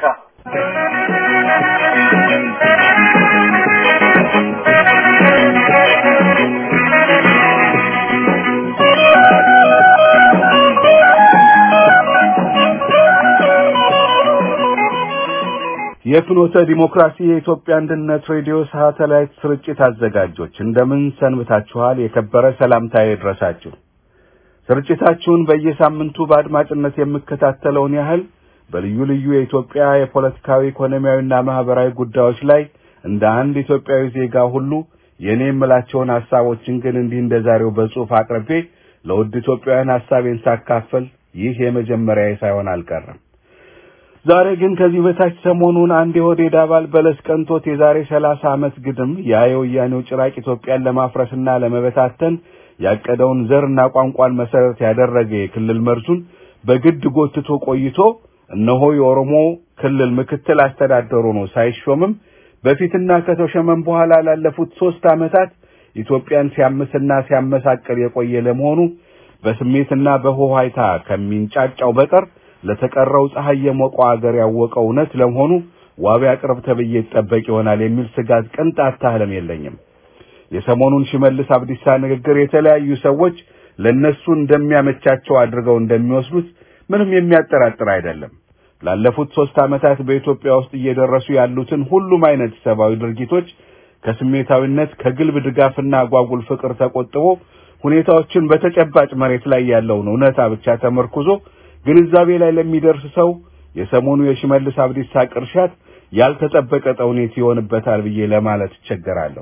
የፍኖተ ዲሞክራሲ የኢትዮጵያ አንድነት ሬዲዮ ሳተላይት ስርጭት አዘጋጆች እንደምን ሰንብታችኋል? የከበረ ሰላምታዬ ይድረሳችሁ። ስርጭታችሁን በየሳምንቱ በአድማጭነት የምከታተለውን ያህል በልዩ ልዩ የኢትዮጵያ የፖለቲካዊ፣ ኢኮኖሚያዊና ማህበራዊ ጉዳዮች ላይ እንደ አንድ ኢትዮጵያዊ ዜጋ ሁሉ የኔ የምላቸውን ሐሳቦችን ግን እንዲህ እንደ ዛሬው በጽሑፍ አቅርቤ ለውድ ኢትዮጵያውያን ሐሳቤን ሳካፈል ይህ የመጀመሪያዬ ሳይሆን አልቀረም። ዛሬ ግን ከዚህ በታች ሰሞኑን አንድ የኦህዴድ አባል በለስ ቀንቶት የዛሬ ሰላሳ ዓመት ግድም ያ የወያኔው ጭራቅ ኢትዮጵያን ለማፍረስና ለመበታተን ያቀደውን ዘርና ቋንቋን መሰረት ያደረገ የክልል መርዙን በግድ ጎትቶ ቆይቶ እነሆ የኦሮሞ ክልል ምክትል አስተዳደሩ ነው ሳይሾምም በፊትና ከተሾመም በኋላ ላለፉት ሶስት ዓመታት ኢትዮጵያን ሲያምስና ሲያመሳቅል የቆየ ለመሆኑ በስሜትና በሆሃይታ ከሚንጫጫው በቀር ለተቀረው ፀሐይ የሞቀው አገር ያወቀው እውነት ለመሆኑ ዋቢ አቅርብ ተብዬ ይጠበቅ ይሆናል የሚል ስጋት ቅንጣት ታህልም የለኝም። የሰሞኑን ሽመልስ አብዲሳ ንግግር የተለያዩ ሰዎች ለነሱ እንደሚያመቻቸው አድርገው እንደሚወስዱት ምንም የሚያጠራጥር አይደለም። ላለፉት ሶስት ዓመታት በኢትዮጵያ ውስጥ እየደረሱ ያሉትን ሁሉም አይነት ሰብአዊ ድርጊቶች ከስሜታዊነት ከግልብ ድጋፍና አጓጉል ፍቅር ተቆጥቦ ሁኔታዎችን በተጨባጭ መሬት ላይ ያለውን እውነታ ብቻ ተመርኩዞ ግንዛቤ ላይ ለሚደርስ ሰው የሰሞኑ የሽመልስ አብዲሳ ቅርሻት ያልተጠበቀ ተውኔት ይሆንበታል ብዬ ለማለት እቸገራለሁ።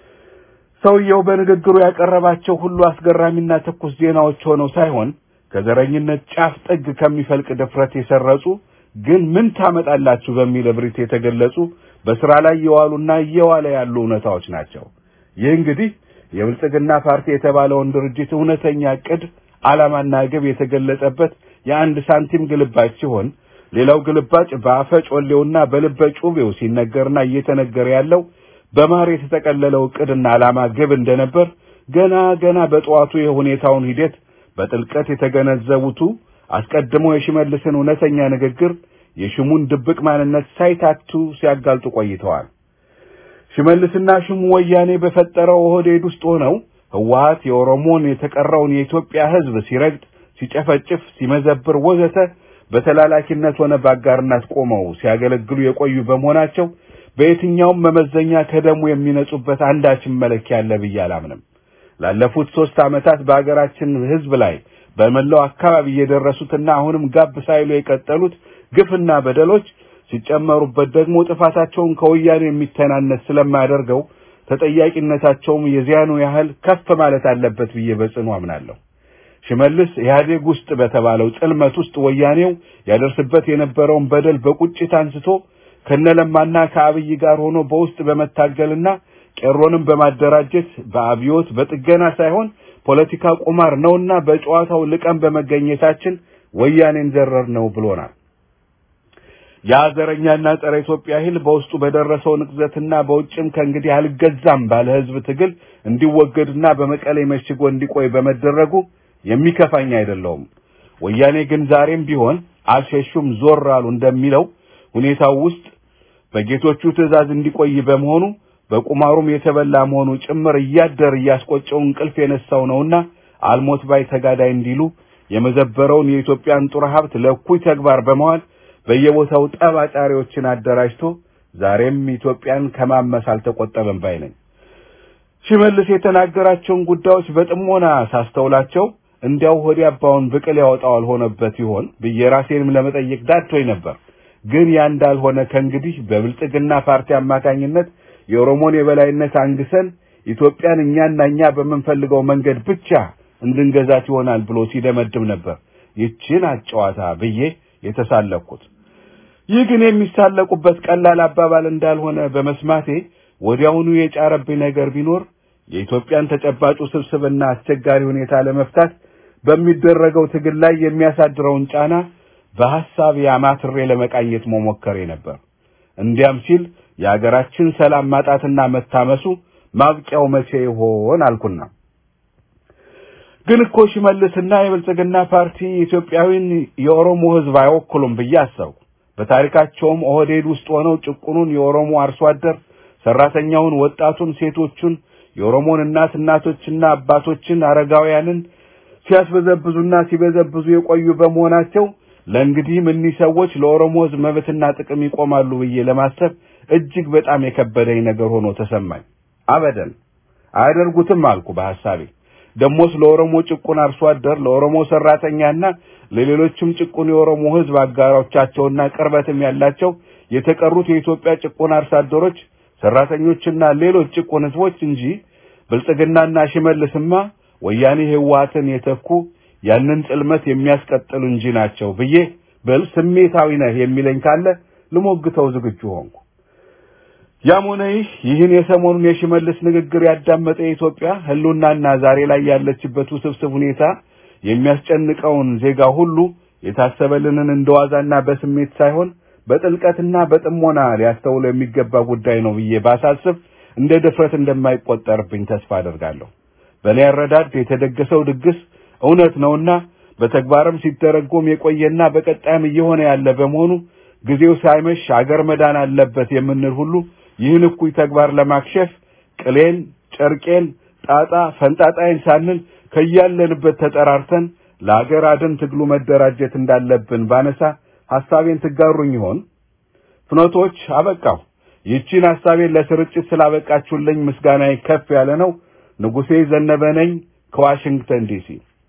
ሰውየው በንግግሩ ያቀረባቸው ሁሉ አስገራሚና ትኩስ ዜናዎች ሆነው ሳይሆን ከዘረኝነት ጫፍ ጥግ ከሚፈልቅ ድፍረት የሰረጹ ግን ምን ታመጣላችሁ በሚል እብሪት የተገለጹ በስራ ላይ የዋሉና እየዋለ ያሉ እውነታዎች ናቸው። ይህ እንግዲህ የብልጽግና ፓርቲ የተባለውን ድርጅት እውነተኛ ዕቅድ ዓላማና ግብ የተገለጸበት የአንድ ሳንቲም ግልባጭ ሲሆን ሌላው ግልባጭ በአፈ ጮሌውና በልበ ጩቤው ሲነገርና እየተነገረ ያለው በማር የተጠቀለለው ዕቅድና ዓላማ ግብ እንደነበር ገና ገና በጠዋቱ የሁኔታውን ሂደት በጥልቀት የተገነዘቡቱ አስቀድሞ የሽመልስን እውነተኛ ንግግር የሽሙን ድብቅ ማንነት ሳይታቱ ሲያጋልጡ ቆይተዋል። ሽመልስና ሽሙ ወያኔ በፈጠረው ኦህዴድ ውስጥ ሆነው ህወሓት የኦሮሞን የተቀረውን የኢትዮጵያ ሕዝብ ሲረግጥ፣ ሲጨፈጭፍ፣ ሲመዘብር ወዘተ በተላላኪነት ሆነ በአጋርነት ቆመው ሲያገለግሉ የቆዩ በመሆናቸው በየትኛውም መመዘኛ ከደሙ የሚነጹበት አንዳችን መለኪያ አለ ብዬ አላምንም። ላለፉት ሦስት ዓመታት በአገራችን ሕዝብ ላይ በመላው አካባቢ የደረሱትና አሁንም ጋብ ሳይሉ የቀጠሉት ግፍና በደሎች ሲጨመሩበት ደግሞ ጥፋታቸውን ከወያኔ የሚተናነስ ስለማያደርገው ተጠያቂነታቸውም የዚያኑ ያህል ከፍ ማለት አለበት ብዬ በጽኑ አምናለሁ። ሽመልስ ኢህአዴግ ውስጥ በተባለው ጽልመት ውስጥ ወያኔው ያደርስበት የነበረውን በደል በቁጭት አንስቶ ከነለማና ከአብይ ጋር ሆኖ በውስጥ በመታገልና ቄሮንም በማደራጀት በአብዮት በጥገና ሳይሆን ፖለቲካ ቁማር ነውና በጨዋታው ልቀን በመገኘታችን ወያኔን ዘረር ነው ብሎናል። ያ ዘረኛና ጸረ ኢትዮጵያ ኃይል በውስጡ በደረሰው ንቅዘትና በውጭም ከእንግዲህ አልገዛም ባለ ህዝብ ትግል እንዲወገድና በመቀሌ መሽጎ እንዲቆይ በመደረጉ የሚከፋኝ አይደለውም። ወያኔ ግን ዛሬም ቢሆን አልሸሹም ዞር አሉ እንደሚለው ሁኔታው ውስጥ በጌቶቹ ትዕዛዝ እንዲቆይ በመሆኑ በቁማሩም የተበላ መሆኑ ጭምር እያደር እያስቆጨው እንቅልፍ የነሳው ነውና አልሞት ባይ ተጋዳይ እንዲሉ የመዘበረውን የኢትዮጵያን ጡር ሀብት ለእኩይ ተግባር በመዋል በየቦታው ጠብ አጫሪዎችን አደራጅቶ ዛሬም ኢትዮጵያን ከማመስ አልተቆጠበም ባይ ነኝ። ሽመልስ የተናገራቸውን ጉዳዮች በጥሞና ሳስተውላቸው እንዲያው ሆዲ አባውን ብቅል ያወጣው አልሆነበት ይሆን ብዬ ራሴንም ለመጠየቅ ዳድቶኝ ነበር። ግን ያ እንዳልሆነ ከእንግዲህ በብልጽግና ፓርቲ አማካኝነት የኦሮሞን የበላይነት አንግሰን ኢትዮጵያን እኛና እኛ በምንፈልገው መንገድ ብቻ እንድንገዛት ይሆናል ብሎ ሲደመድም ነበር። ይችን አጨዋታ ብዬ የተሳለቅኩት። ይህ ግን የሚሳለቁበት ቀላል አባባል እንዳልሆነ በመስማቴ ወዲያውኑ የጫረብኝ ነገር ቢኖር የኢትዮጵያን ተጨባጭ ውስብስብና አስቸጋሪ ሁኔታ ለመፍታት በሚደረገው ትግል ላይ የሚያሳድረውን ጫና በሐሳብ ያማትሬ ለመቃኘት መሞከሬ ነበር። እንዲያም ሲል የአገራችን ሰላም ማጣትና መታመሱ ማብቂያው መቼ ይሆን አልኩና ግን እኮ ሽመልስና የብልጽግና ፓርቲ ኢትዮጵያዊን የኦሮሞ ሕዝብ አይወክሉም ብዬ አሰብኩ። በታሪካቸውም ኦህዴድ ውስጥ ሆነው ጭቁኑን የኦሮሞ አርሶ አደር ሰራተኛውን፣ ወጣቱን፣ ሴቶቹን የኦሮሞን እናት እናቶችና አባቶችን አረጋውያንን ሲያስበዘብዙና ሲበዘብዙ የቆዩ በመሆናቸው ለእንግዲህም እኒህ ሰዎች ለኦሮሞ ሕዝብ መብትና ጥቅም ይቆማሉ ብዬ ለማሰብ እጅግ በጣም የከበደኝ ነገር ሆኖ ተሰማኝ። አበደን አያደርጉትም አልኩ በሐሳቤ። ደሞስ ለኦሮሞ ጭቁን አርሶ አደር ለኦሮሞ ሰራተኛና ለሌሎችም ጭቁን የኦሮሞ ሕዝብ አጋሮቻቸውና ቅርበትም ያላቸው የተቀሩት የኢትዮጵያ ጭቁን አርሶ አደሮች ሰራተኞችና ሌሎች ጭቁን ሕዝቦች እንጂ ብልጽግናና ሽመልስማ ወያኔ ህወሓትን የተኩ ያንን ጽልመት የሚያስቀጥሉ እንጂ ናቸው ብዬ ብል ስሜታዊ ነህ የሚለኝ ካለ ልሞግተው ዝግጁ ሆንኩ። ያም ሆነ ይህ ይህን የሰሞኑን የሽመልስ ንግግር ያዳመጠ የኢትዮጵያ ህሉናና ዛሬ ላይ ያለችበት ውስብስብ ሁኔታ የሚያስጨንቀውን ዜጋ ሁሉ የታሰበልንን እንደዋዛና በስሜት ሳይሆን በጥልቀትና በጥሞና ሊያስተውሎ የሚገባ ጉዳይ ነው ብዬ ባሳስብ እንደ ድፍረት እንደማይቆጠርብኝ ተስፋ አደርጋለሁ። በእኔ አረዳድ የተደገሰው ድግስ እውነት ነውና በተግባርም ሲተረጎም የቆየና በቀጣይም እየሆነ ያለ በመሆኑ ጊዜው ሳይመሽ አገር መዳን አለበት የምንል ሁሉ ይህን እኩይ ተግባር ለማክሸፍ ቅሌን፣ ጨርቄን፣ ጣጣ ፈንጣጣይን ሳንል ከያለንበት ተጠራርተን ለአገር አድን ትግሉ መደራጀት እንዳለብን ባነሳ ሐሳቤን ትጋሩኝ ይሆን? ፍኖቶች አበቃሁ። ይህችን ሐሳቤን ለስርጭት ስላበቃችሁልኝ ምስጋናዬ ከፍ ያለ ነው። ንጉሴ ዘነበ ነኝ ከዋሽንግተን ዲሲ።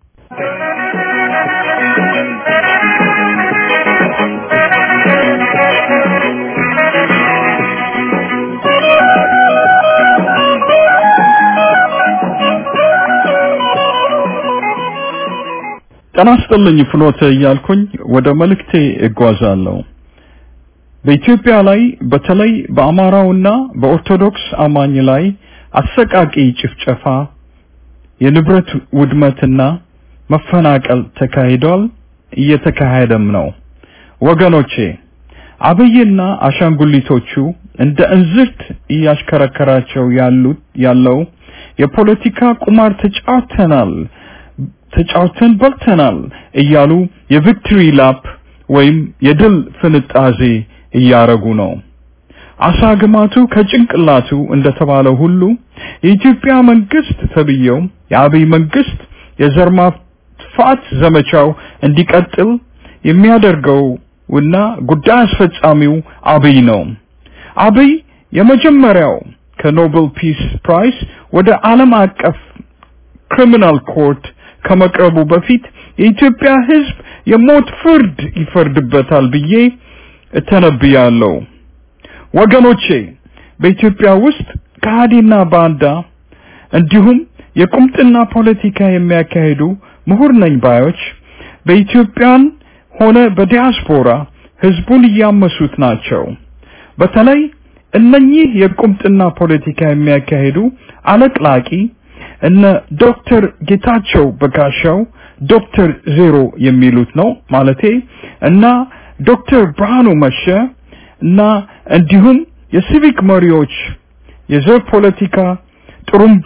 ጤና ይስጥልኝ ፍኖተ እያልኩኝ ወደ መልእክቴ እጓዛለሁ። በኢትዮጵያ ላይ በተለይ በአማራውና በኦርቶዶክስ አማኝ ላይ አሰቃቂ ጭፍጨፋ፣ የንብረት ውድመትና መፈናቀል ተካሂዷል፣ እየተካሄደም ነው። ወገኖቼ አብይና አሻንጉሊቶቹ እንደ እንዝርት እያሽከረከራቸው ያሉት ያለው የፖለቲካ ቁማር ተጫውተናል ተጫውተን በልተናል እያሉ የቪክትሪ ላፕ ወይም የድል ፍንጣዜ እያረጉ ነው። አሳ ግማቱ ከጭንቅላቱ እንደተባለው ሁሉ የኢትዮጵያ መንግስት ተብየው የአብይ መንግስት የዘር ማጥፋት ዘመቻው እንዲቀጥል የሚያደርገው እና ጉዳይ አስፈጻሚው አብይ ነው። አብይ የመጀመሪያው ከኖቤል ፒስ ፕራይስ ወደ ዓለም አቀፍ ክሪሚናል ኮርት ከመቅረቡ በፊት የኢትዮጵያ ሕዝብ የሞት ፍርድ ይፈርድበታል ብዬ እተነብያለሁ። ወገኖቼ በኢትዮጵያ ውስጥ ከሃዲና ባንዳ እንዲሁም የቁምጥና ፖለቲካ የሚያካሂዱ ምሁር ነኝ ባዮች በኢትዮጵያን ሆነ በዲያስፖራ ህዝቡን እያመሱት ናቸው። በተለይ እነኚህ የቁምጥና ፖለቲካ የሚያካሂዱ አለቅላቂ እነ ዶክተር ጌታቸው በጋሻው ዶክተር ዜሮ የሚሉት ነው ማለቴ እና ዶክተር ብርሃኑ መሸ እና እንዲሁም የሲቪክ መሪዎች የዘር ፖለቲካ ጥሩምባ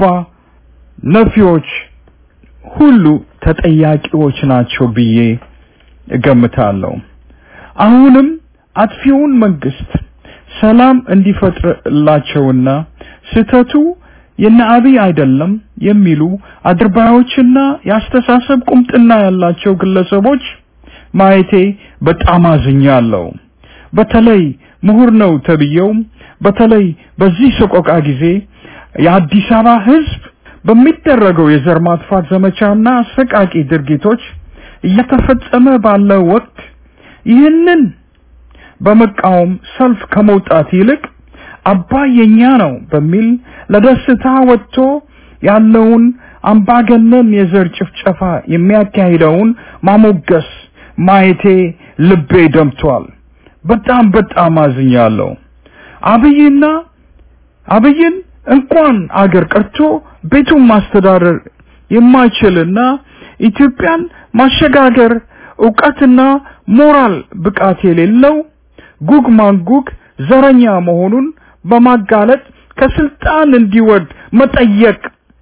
ነፊዎች ሁሉ ተጠያቂዎች ናቸው ብዬ እገምታለሁ። አሁንም አጥፊውን መንግስት ሰላም እንዲፈጥርላቸውና ስህተቱ የነ አብይ አይደለም የሚሉ አድርባዮችና የአስተሳሰብ ቁምጥና ያላቸው ግለሰቦች ማየቴ በጣም አዝኛለሁ። በተለይ ምሁር ነው ተብየው በተለይ በዚህ ሰቆቃ ጊዜ የአዲስ አበባ ህዝብ በሚደረገው የዘር ማጥፋት ዘመቻና አሰቃቂ ድርጊቶች እየተፈጸመ ባለው ወቅት ይህንን በመቃወም ሰልፍ ከመውጣት ይልቅ አባይ የኛ ነው በሚል ለደስታ ወጥቶ ያለውን አምባገነን የዘር ጭፍጨፋ የሚያካሂደውን ማሞገስ ማየቴ ልቤ ደምቷል። በጣም በጣም አዝኛለሁ። አብይና አብይን እንኳን አገር ቀርቶ ቤቱን ማስተዳደር የማይችልና ኢትዮጵያን ማሸጋገር እውቀትና ሞራል ብቃት የሌለው ጉግ ማንጉግ ዘረኛ መሆኑን በማጋለጥ ከስልጣን እንዲወርድ መጠየቅ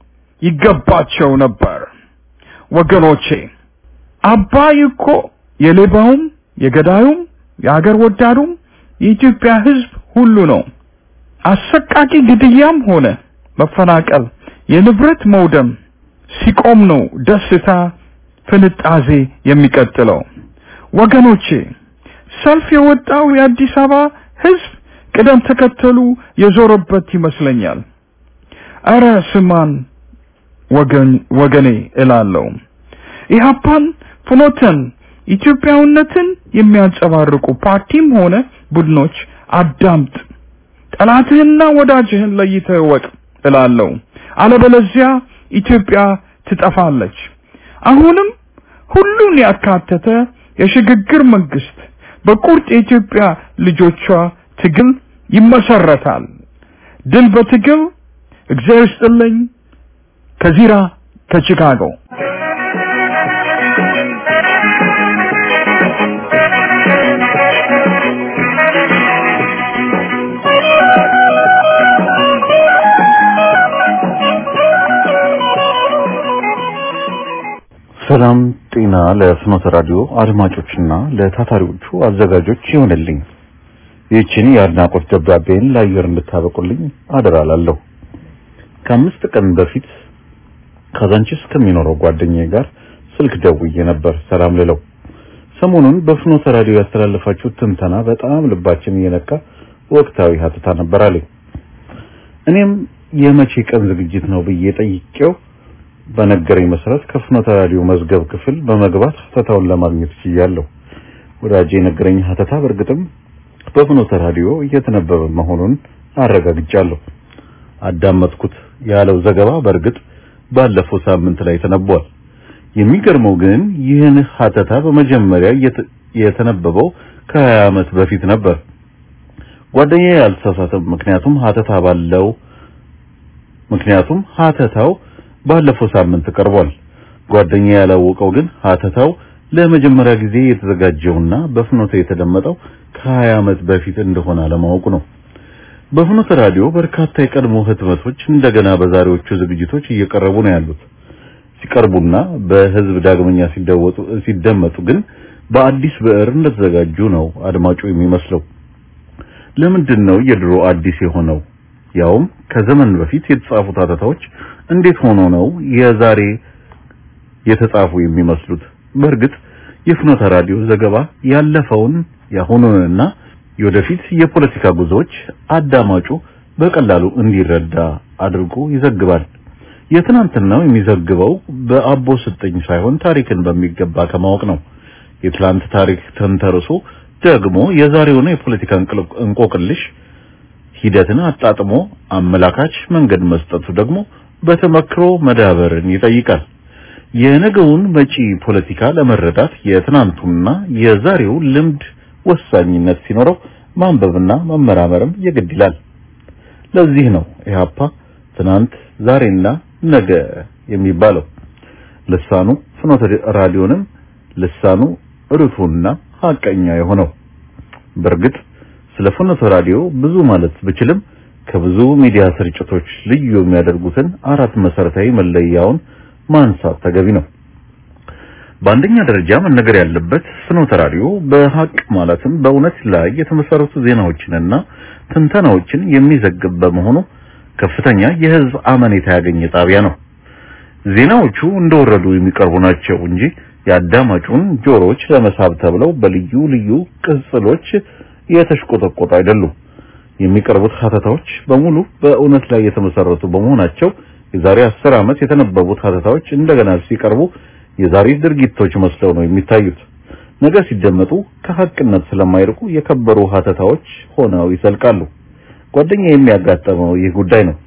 ይገባቸው ነበር። ወገኖቼ አባይ እኮ የሌባውም የገዳዩም የአገር ወዳዱም የኢትዮጵያ ህዝብ ሁሉ ነው። አሰቃቂ ግድያም ሆነ መፈናቀል፣ የንብረት መውደም ሲቆም ነው ደስታ ፍንጣዜ የሚቀጥለው። ወገኖቼ ሰልፍ የወጣው የአዲስ አበባ ህዝብ ቅደም ተከተሉ የዞረበት ይመስለኛል። እረ ስማን ወገን ወገኔ እላለሁ። ኢህአፓን ፍኖተን ኢትዮጵያዊነትን የሚያንጸባርቁ ፓርቲም ሆነ ቡድኖች አዳምጥ፣ ጠላትህና ወዳጅህን ለይተህ እወቅ እላለሁ። አለበለዚያ ኢትዮጵያ ትጠፋለች። አሁንም ሁሉን ያካተተ የሽግግር መንግስት በቁርጥ የኢትዮጵያ ልጆቿ ትግል ይመሰረታል። ድል በትግል እግዚአብሔር ይስጥልኝ። ከዚራ ከቺካጎ ሰላም ጤና ለፍኖተ ራዲዮ አድማጮችና ለታታሪዎቹ አዘጋጆች ይሆንልኝ። ይህችን የአድናቆት ደብዳቤን ለአየር እንድታበቁልኝ አደራላለሁ። ከአምስት ቀን በፊት ካዛንቺስ ከሚኖረው ጓደኛዬ ጋር ስልክ ደውዬ ነበር ሰላም ልለው። ሰሞኑን በፍኖተ ራዲዮ ያስተላለፋችሁት ትንተና በጣም ልባችን እየነካ ወቅታዊ ሀተታ ነበር አለኝ። እኔም የመቼ ቀን ዝግጅት ነው ብዬ ጠይቄው በነገረኝ መሰረት ከፍኖተ ራዲዮ መዝገብ ክፍል በመግባት ሀተታውን ለማግኘት ችያለሁ። ወዳጄ የነገረኝ ሀተታ በእርግጥም በፍኖተ ራዲዮ እየተነበበ መሆኑን አረጋግጫለሁ። አዳመጥኩት ያለው ዘገባ በእርግጥ ባለፈው ሳምንት ላይ ተነቧል። የሚገርመው ግን ይህን ሀተታ በመጀመሪያ የተነበበው ከሀያ ዓመት በፊት ነበር። ጓደኛዬ አልተሳሳተም። ምክንያቱም ሀተታ ባለው ምክንያቱም ሀተታው ባለፈው ሳምንት ቀርቧል። ጓደኛ ያላወቀው ግን ሀተታው ለመጀመሪያ ጊዜ የተዘጋጀውና በፍኖተ የተደመጠው ከሀያ ዓመት በፊት እንደሆነ አለማወቁ ነው። በፍኖተ ራዲዮ በርካታ የቀድሞ ህትመቶች እንደገና በዛሬዎቹ ዝግጅቶች እየቀረቡ ነው ያሉት። ሲቀርቡና በህዝብ ዳግመኛ ሲደወጡ ሲደመጡ ግን በአዲስ ብዕር እንደተዘጋጁ ነው አድማጩ የሚመስለው። ለምንድን ነው የድሮ አዲስ የሆነው? ያውም ከዘመን በፊት የተጻፉት ሀተታዎች እንዴት ሆኖ ነው የዛሬ የተጻፉ የሚመስሉት? በእርግጥ የፍኖተ ራዲዮ ዘገባ ያለፈውን የአሁኑንና የወደፊት የፖለቲካ ጉዞዎች አዳማጩ በቀላሉ እንዲረዳ አድርጎ ይዘግባል። የትናንትናው የሚዘግበው በአቦ ስጠኝ ሳይሆን ታሪክን በሚገባ ከማወቅ ነው። የትላንት ታሪክ ተንተርሶ ደግሞ የዛሬውን የፖለቲካ እንቆቅልሽ ሂደትን አጣጥሞ አመላካች መንገድ መስጠቱ ደግሞ በተመክሮ መዳበርን ይጠይቃል። የነገውን መጪ ፖለቲካ ለመረዳት የትናንቱና የዛሬው ልምድ ወሳኝነት ሲኖረው ማንበብና መመራመርም የግድ ይላል። ለዚህ ነው ኢህአፓ ትናንት ዛሬና ነገ የሚባለው። ልሳኑ ፍኖተ ራዲዮንም ልሳኑ ርቱና ሀቀኛ የሆነው። በእርግጥ ስለ ፍኖተ ራዲዮ ብዙ ማለት ብችልም ከብዙ ሚዲያ ስርጭቶች ልዩ የሚያደርጉትን አራት መሰረታዊ መለያውን ማንሳት ተገቢ ነው። በአንደኛ ደረጃ መነገር ያለበት ፍኖተ ራዲዮ በሀቅ ማለትም በእውነት ላይ የተመሰረቱ ዜናዎችንና ትንተናዎችን የሚዘግብ በመሆኑ ከፍተኛ የህዝብ አመኔታ ያገኘ ጣቢያ ነው። ዜናዎቹ እንደወረዱ የሚቀርቡ ናቸው እንጂ የአዳማጩን ጆሮዎች ለመሳብ ተብለው በልዩ ልዩ ቅጽሎች የተሽቆጠቆጡ አይደሉም። የሚቀርቡት ሀተታዎች በሙሉ በእውነት ላይ የተመሰረቱ በመሆናቸው የዛሬ አስር ዓመት የተነበቡት ሀተታዎች እንደገና ሲቀርቡ የዛሬ ድርጊቶች መስለው ነው የሚታዩት። ነገ ሲደመጡ ከሀቅነት ስለማይርቁ የከበሩ ሀተታዎች ሆነው ይሰልቃሉ። ጓደኛ የሚያጋጠመው ይህ ጉዳይ ነው።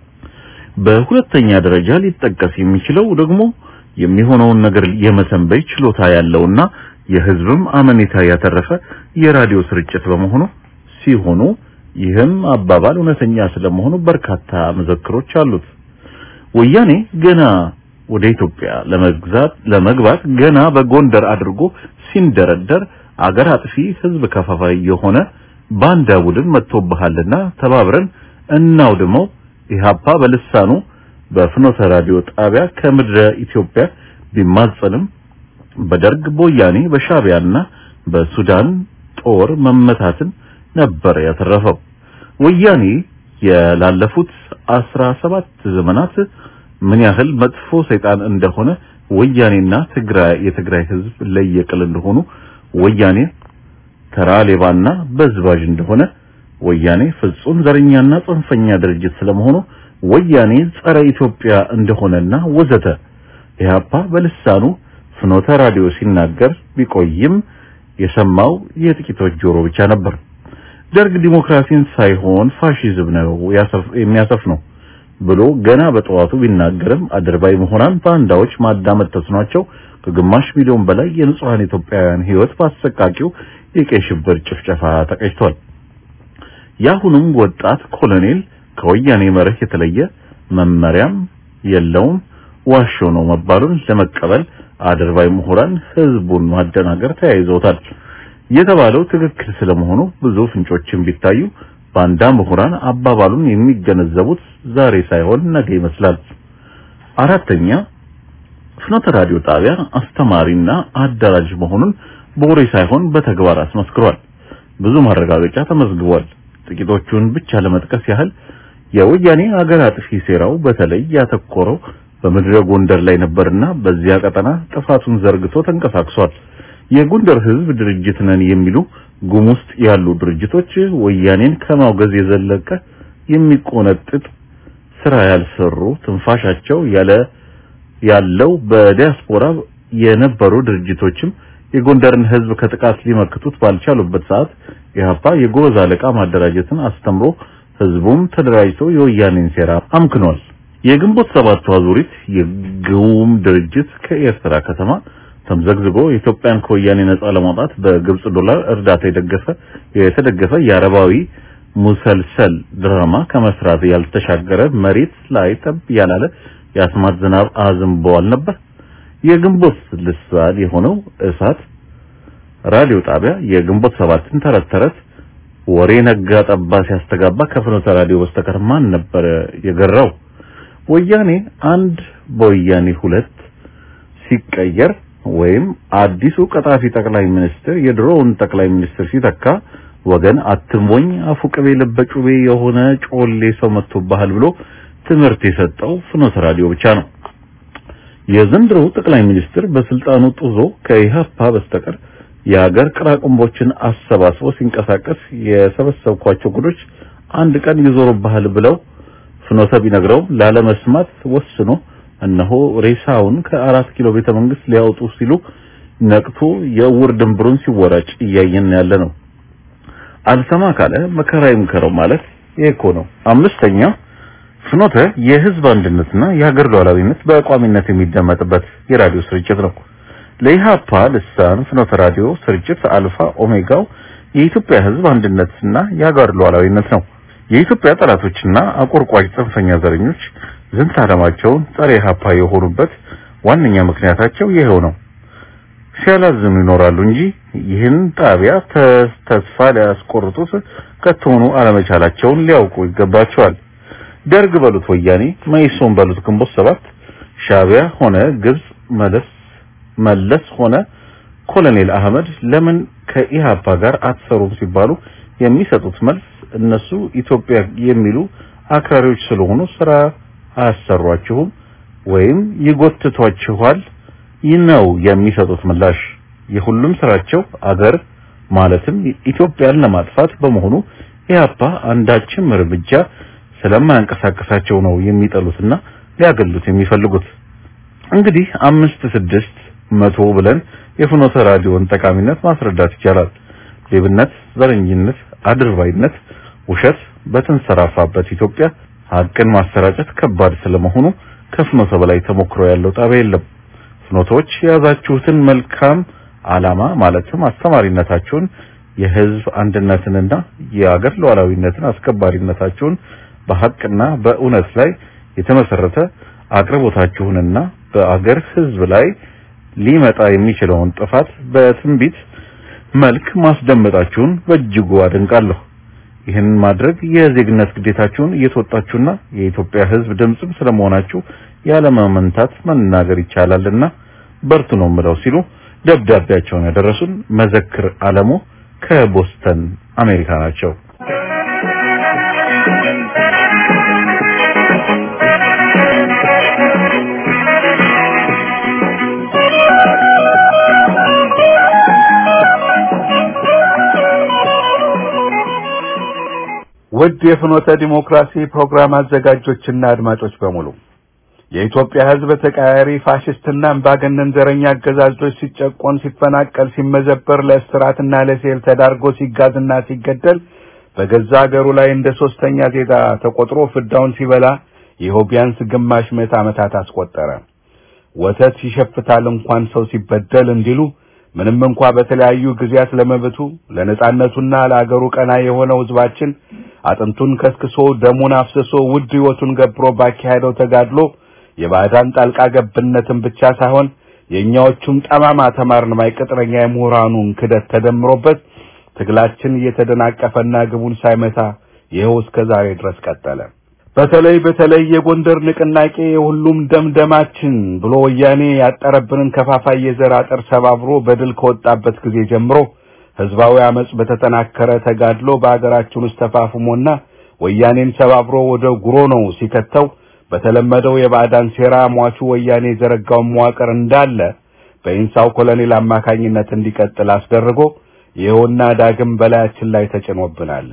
በሁለተኛ ደረጃ ሊጠቀስ የሚችለው ደግሞ የሚሆነውን ነገር የመሰንበይ ችሎታ ያለውና የህዝብም አመኔታ ያተረፈ የራዲዮ ስርጭት በመሆኑ ሲሆኑ ይህም አባባል እውነተኛ ስለመሆኑ በርካታ መዘክሮች አሉት። ወያኔ ገና ወደ ኢትዮጵያ ለመግዛት ለመግባት ገና በጎንደር አድርጎ ሲንደረደር አገር አጥፊ ህዝብ ከፋፋይ የሆነ ባንዳ ቡድን መጥቶብሃልና ተባብረን እናውድመው ኢህአፓ በልሳኑ በፍኖተ ራዲዮ ጣቢያ ከምድረ ኢትዮጵያ ቢማጸንም በደርግ በወያኔ በሻቢያና በሱዳን ጦር መመታትን ነበር ያተረፈው። ወያኔ የላለፉት አስራ ሰባት ዘመናት ምን ያህል መጥፎ ሰይጣን እንደሆነ ወያኔና ትግራይ የትግራይ ህዝብ ለየቅል እንደሆኑ ወያኔ ተራ ሌባና በዝባዥ እንደሆነ ወያኔ ፍጹም ዘረኛና ጽንፈኛ ድርጅት ስለመሆኑ ወያኔ ጸረ ኢትዮጵያ እንደሆነና ወዘተ ኢህአፓ በልሳኑ ፍኖተ ራዲዮ ሲናገር ቢቆይም የሰማው የጥቂቶች ጆሮ ብቻ ነበር። ደርግ ዲሞክራሲን ሳይሆን ፋሺዝም ነው የሚያሰፍ ነው ብሎ ገና በጠዋቱ ቢናገርም አድርባይ መሆናን ባንዳዎች ማዳመጥ ተስኗቸው ከግማሽ ሚሊዮን በላይ የንጹሃን ኢትዮጵያውያን ህይወት በአሰቃቂው የቀይ ሽብር ጭፍጨፋ ተቀጭቷል። የአሁኑም ወጣት ኮሎኔል ከወያኔ መርህ የተለየ መመሪያም የለውም ዋሾ ነው መባሉን ለመቀበል አድርባይ ምሁራን ህዝቡን ማደናገር ተያይዘውታል። የተባለው ትክክል ስለመሆኑ ብዙ ፍንጮችን ቢታዩ ባንዳ ምሁራን አባባሉን የሚገነዘቡት ዛሬ ሳይሆን ነገ ይመስላል። አራተኛ ፍኖተ ራዲዮ ጣቢያ አስተማሪና አደራጅ መሆኑን በወሬ ሳይሆን በተግባር አስመስክሯል። ብዙ ማረጋገጫ ተመዝግቧል። ጥቂቶቹን ብቻ ለመጥቀስ ያህል የወያኔ አገር አጥፊ ሴራው በተለይ ያተኮረው በምድረ ጎንደር ላይ ነበርና በዚያ ቀጠና ጥፋቱን ዘርግቶ ተንቀሳቅሷል። የጎንደር ህዝብ ድርጅት ነን የሚሉ ጉም ውስጥ ያሉ ድርጅቶች ወያኔን ከማውገዝ የዘለቀ የሚቆነጥጥ ስራ ያልሰሩ ትንፋሻቸው ያለ ያለው በዲያስፖራ የነበሩ ድርጅቶችም የጎንደርን ህዝብ ከጥቃት ሊመክቱት ባልቻሉበት ሰዓት ኢህአፓ የጎበዝ አለቃ ማደራጀትን አስተምሮ ህዝቡም ተደራጅቶ የወያኔን ሴራ አምክኗል። የግንቦት ሰባት አዙሪት የግውም ድርጅት ከኤርትራ ከተማ ተምዘግዝጎ ኢትዮጵያን ከወያኔ ነጻ ለማውጣት በግብጽ ዶላር እርዳታ የደገፈ የተደገፈ የአረባዊ ሙሰልሰል ድራማ ከመስራት ያልተሻገረ መሬት ላይ ጠብ ያላለ የአስማት ዝናብ አዝንበዋል ነበር። የግንቦት ልሳን የሆነው እሳት ራዲዮ ጣቢያ የግንቦት ሰባትን ተረት ተረት ወሬ ነጋ ጠባ ሲያስተጋባ ከፍኖተ ራዲዮ በስተቀር ማን ነበር የገራው? ወያኔ አንድ በወያኔ ሁለት ሲቀየር ወይም አዲሱ ቀጣፊ ጠቅላይ ሚኒስትር የድሮውን ጠቅላይ ሚኒስትር ሲተካ ወገን አትሞኝ አፉ ቅቤ ለበጩቤ የሆነ ጮሌ ሰው መጥቶብሃል ብሎ ትምህርት የሰጠው ፍኖተ ራዲዮ ብቻ ነው። የዘንድሮው ጠቅላይ ሚኒስትር በስልጣኑ ጡዞ ከኢህአፓ በስተቀር የሀገር ቅራቅንቦችን አሰባስቦ ሲንቀሳቀስ የሰበሰብኳቸው ጉዶች አንድ ቀን ይዞሩብሃል ብለው ፍኖተ ቢነግረው ላለመስማት ወስኖ እነሆ ሬሳውን ከአራት ኪሎ ቤተ መንግስት ሊያወጡ ሲሉ ነቅቶ የእውር ድንብሩን ሲወራጭ እያየን ያለ ነው። አልሰማ ካለ መከራ ይምከረው ማለት ይሄ እኮ ነው። አምስተኛ ፍኖተ የህዝብ አንድነትና የሀገር ሉዓላዊነት በቋሚነት የሚደመጥበት የራዲዮ ስርጭት ነው። ለኢሃፓ ልሳን ፍኖተ ራዲዮ ስርጭት አልፋ ኦሜጋው የኢትዮጵያ ህዝብ አንድነትና የሀገር ሉዓላዊነት ነው። የኢትዮጵያ ጠላቶችና አቆርቋጭ ጽንፈኛ ዘረኞች ዝንተ ዓላማቸውን ጸረ ኢሃፓ የሆኑበት ዋነኛ ምክንያታቸው ይሄው ነው። ሲያላዝኑ ይኖራሉ እንጂ ይህን ጣቢያ ተስፋ ሊያስቆርጡት ከቶኑ አለመቻላቸውን ሊያውቁ ይገባቸዋል። ደርግ በሉት ወያኔ፣ መኢሶን በሉት ግንቦት ሰባት፣ ሻቢያ ሆነ ግብጽ መለስ መለስ ሆነ ኮሎኔል አህመድ ለምን ከኢሃፓ ጋር አትሰሩም ሲባሉ የሚሰጡት መልስ እነሱ ኢትዮጵያ የሚሉ አክራሪዎች ስለሆኑ ስራ አያሰሯችሁም ወይም ይጎትቷችኋል ነው የሚሰጡት ምላሽ። የሁሉም ስራቸው አገር ማለትም ኢትዮጵያን ለማጥፋት በመሆኑ ኢህአፓ አንዳችም እርምጃ ስለማያንቀሳቀሳቸው ነው የሚጠሉትና ሊያገሉት የሚፈልጉት። እንግዲህ አምስት ስድስት መቶ ብለን የፍኖተ ራዲዮን ጠቃሚነት ማስረዳት ይቻላል። ሌብነት፣ ዘረኝነት፣ አድርባይነት፣ ውሸት በተንሰራፋበት ኢትዮጵያ ሀቅን ማሰራጨት ከባድ ስለመሆኑ ከፍኖተ በላይ ተሞክሮ ያለው ጣቢያ የለም። ፍኖቶች የያዛችሁትን መልካም ዓላማ ማለትም አስተማሪነታችሁን የህዝብ አንድነትንና የአገር ሉዓላዊነትን አስከባሪነታችሁን በሐቅና በእውነት ላይ የተመሰረተ አቅርቦታችሁንና በአገር ህዝብ ላይ ሊመጣ የሚችለውን ጥፋት በትንቢት መልክ ማስደመጣችሁን በእጅጉ አደንቃለሁ። ይህን ማድረግ የዜግነት ግዴታችሁን እየተወጣችሁና የኢትዮጵያ ህዝብ ድምጽም ስለመሆናችሁ ያለማመንታት መናገር ይቻላልና በርቱ ነው የምለው ሲሉ ደብዳቤያቸውን ያደረሱን መዘክር አለሙ ከቦስተን አሜሪካ ናቸው። ውድ የፍኖተ ዲሞክራሲ ፕሮግራም አዘጋጆችና አድማጮች በሙሉ የኢትዮጵያ ህዝብ ተቃያሪ ፋሽስትና አምባገነን ዘረኛ አገዛዞች ሲጨቆን፣ ሲፈናቀል፣ ሲመዘበር፣ ለእስራትና ለሴል ተዳርጎ ሲጋዝና ሲገደል በገዛ ሀገሩ ላይ እንደ ሶስተኛ ዜጋ ተቆጥሮ ፍዳውን ሲበላ ይኸው ቢያንስ ግማሽ ምዕተ ዓመታት አስቆጠረ። ወተት ይሸፍታል እንኳን ሰው ሲበደል እንዲሉ ምንም እንኳ በተለያዩ ጊዜያት ለመብቱ ለነጻነቱና ለአገሩ ቀና የሆነው ህዝባችን አጥንቱን ከስክሶ ደሙን አፍስሶ ውድ ህይወቱን ገብሮ ባካሄደው ተጋድሎ የባዕዳን ጣልቃ ገብነትን ብቻ ሳይሆን የእኛዎቹም ጠማማ ተማርን ማይ ቅጥረኛ የምሁራኑን ክደት ተደምሮበት ትግላችን እየተደናቀፈና ግቡን ሳይመታ ይኸው እስከ ዛሬ ድረስ ቀጠለ። በተለይ በተለይ የጎንደር ንቅናቄ የሁሉም ደምደማችን ብሎ ወያኔ ያጠረብንን ከፋፋይ የዘር አጥር ሰባብሮ በድል ከወጣበት ጊዜ ጀምሮ ህዝባዊ አመጽ በተጠናከረ ተጋድሎ በአገራችን ውስጥ ተፋፍሞና ወያኔን ሰባብሮ ወደ ጉሮ ነው ሲከተው በተለመደው የባዕዳን ሴራ ሟቹ ወያኔ የዘረጋውን መዋቅር እንዳለ በኢንሳው ኮሎኔል አማካኝነት እንዲቀጥል አስደርጎ ይኸውና ዳግም በላያችን ላይ ተጭኖብናል።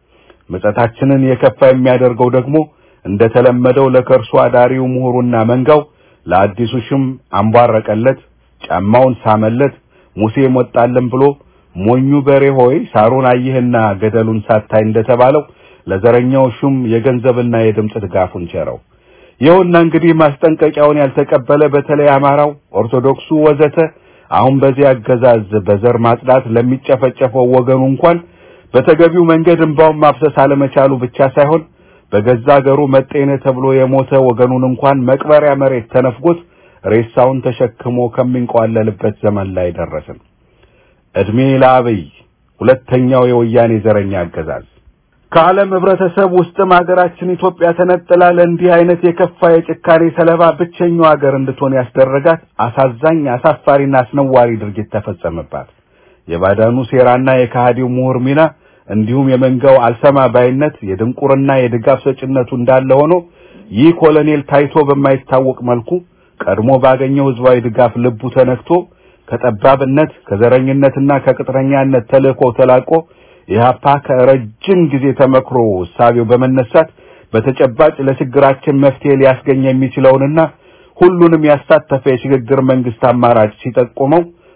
ምጸታችንን የከፋ የሚያደርገው ደግሞ እንደተለመደው ለከርሱ አዳሪው ምሁሩና መንጋው ለአዲሱ ሽም አንቧረቀለት፣ ጫማውን ሳመለት፣ ሙሴ ሞጣልን ብሎ ሞኙ በሬ ሆይ ሳሩን አየህና ገደሉን ሳታይ እንደተባለው ለዘረኛው ሹም የገንዘብና የድምፅ ድጋፉን ቸረው። ይኸውና እንግዲህ ማስጠንቀቂያውን ያልተቀበለ በተለይ አማራው፣ ኦርቶዶክሱ ወዘተ አሁን በዚህ አገዛዝ በዘር ማጽዳት ለሚጨፈጨፈው ወገኑ እንኳን በተገቢው መንገድ እንባውን ማፍሰስ አለመቻሉ ብቻ ሳይሆን በገዛ አገሩ መጤነ ተብሎ የሞተ ወገኑን እንኳን መቅበሪያ መሬት ተነፍጎት ሬሳውን ተሸክሞ ከሚንቋለልበት ዘመን ላይ ደረስን። እድሜ ለአብይ ሁለተኛው የወያኔ ዘረኛ አገዛዝ ከዓለም ህብረተሰብ ውስጥም ሀገራችን ኢትዮጵያ ተነጥላ ለእንዲህ አይነት የከፋ የጭካኔ ሰለባ ብቸኛው ሀገር እንድትሆን ያስደረጋት አሳዛኝ አሳፋሪና አስነዋሪ ድርጊት ተፈጸመባት። የባዳኑ ሴራና የከሃዲው ምሁር ሚና እንዲሁም የመንጋው አልሰማ ባይነት የድንቁርና የድጋፍ ሰጭነቱ እንዳለ ሆኖ ይህ ኮሎኔል ታይቶ በማይታወቅ መልኩ ቀድሞ ባገኘው ህዝባዊ ድጋፍ ልቡ ተነክቶ ከጠባብነት ከዘረኝነትና ከቅጥረኛነት ተልእኮ ተላቆ ኢህአፓ ከረጅም ጊዜ ተመክሮ እሳቤው በመነሳት በተጨባጭ ለችግራችን መፍትሄ ሊያስገኝ የሚችለውንና ሁሉንም ያሳተፈ የሽግግር መንግስት አማራጭ ሲጠቁመው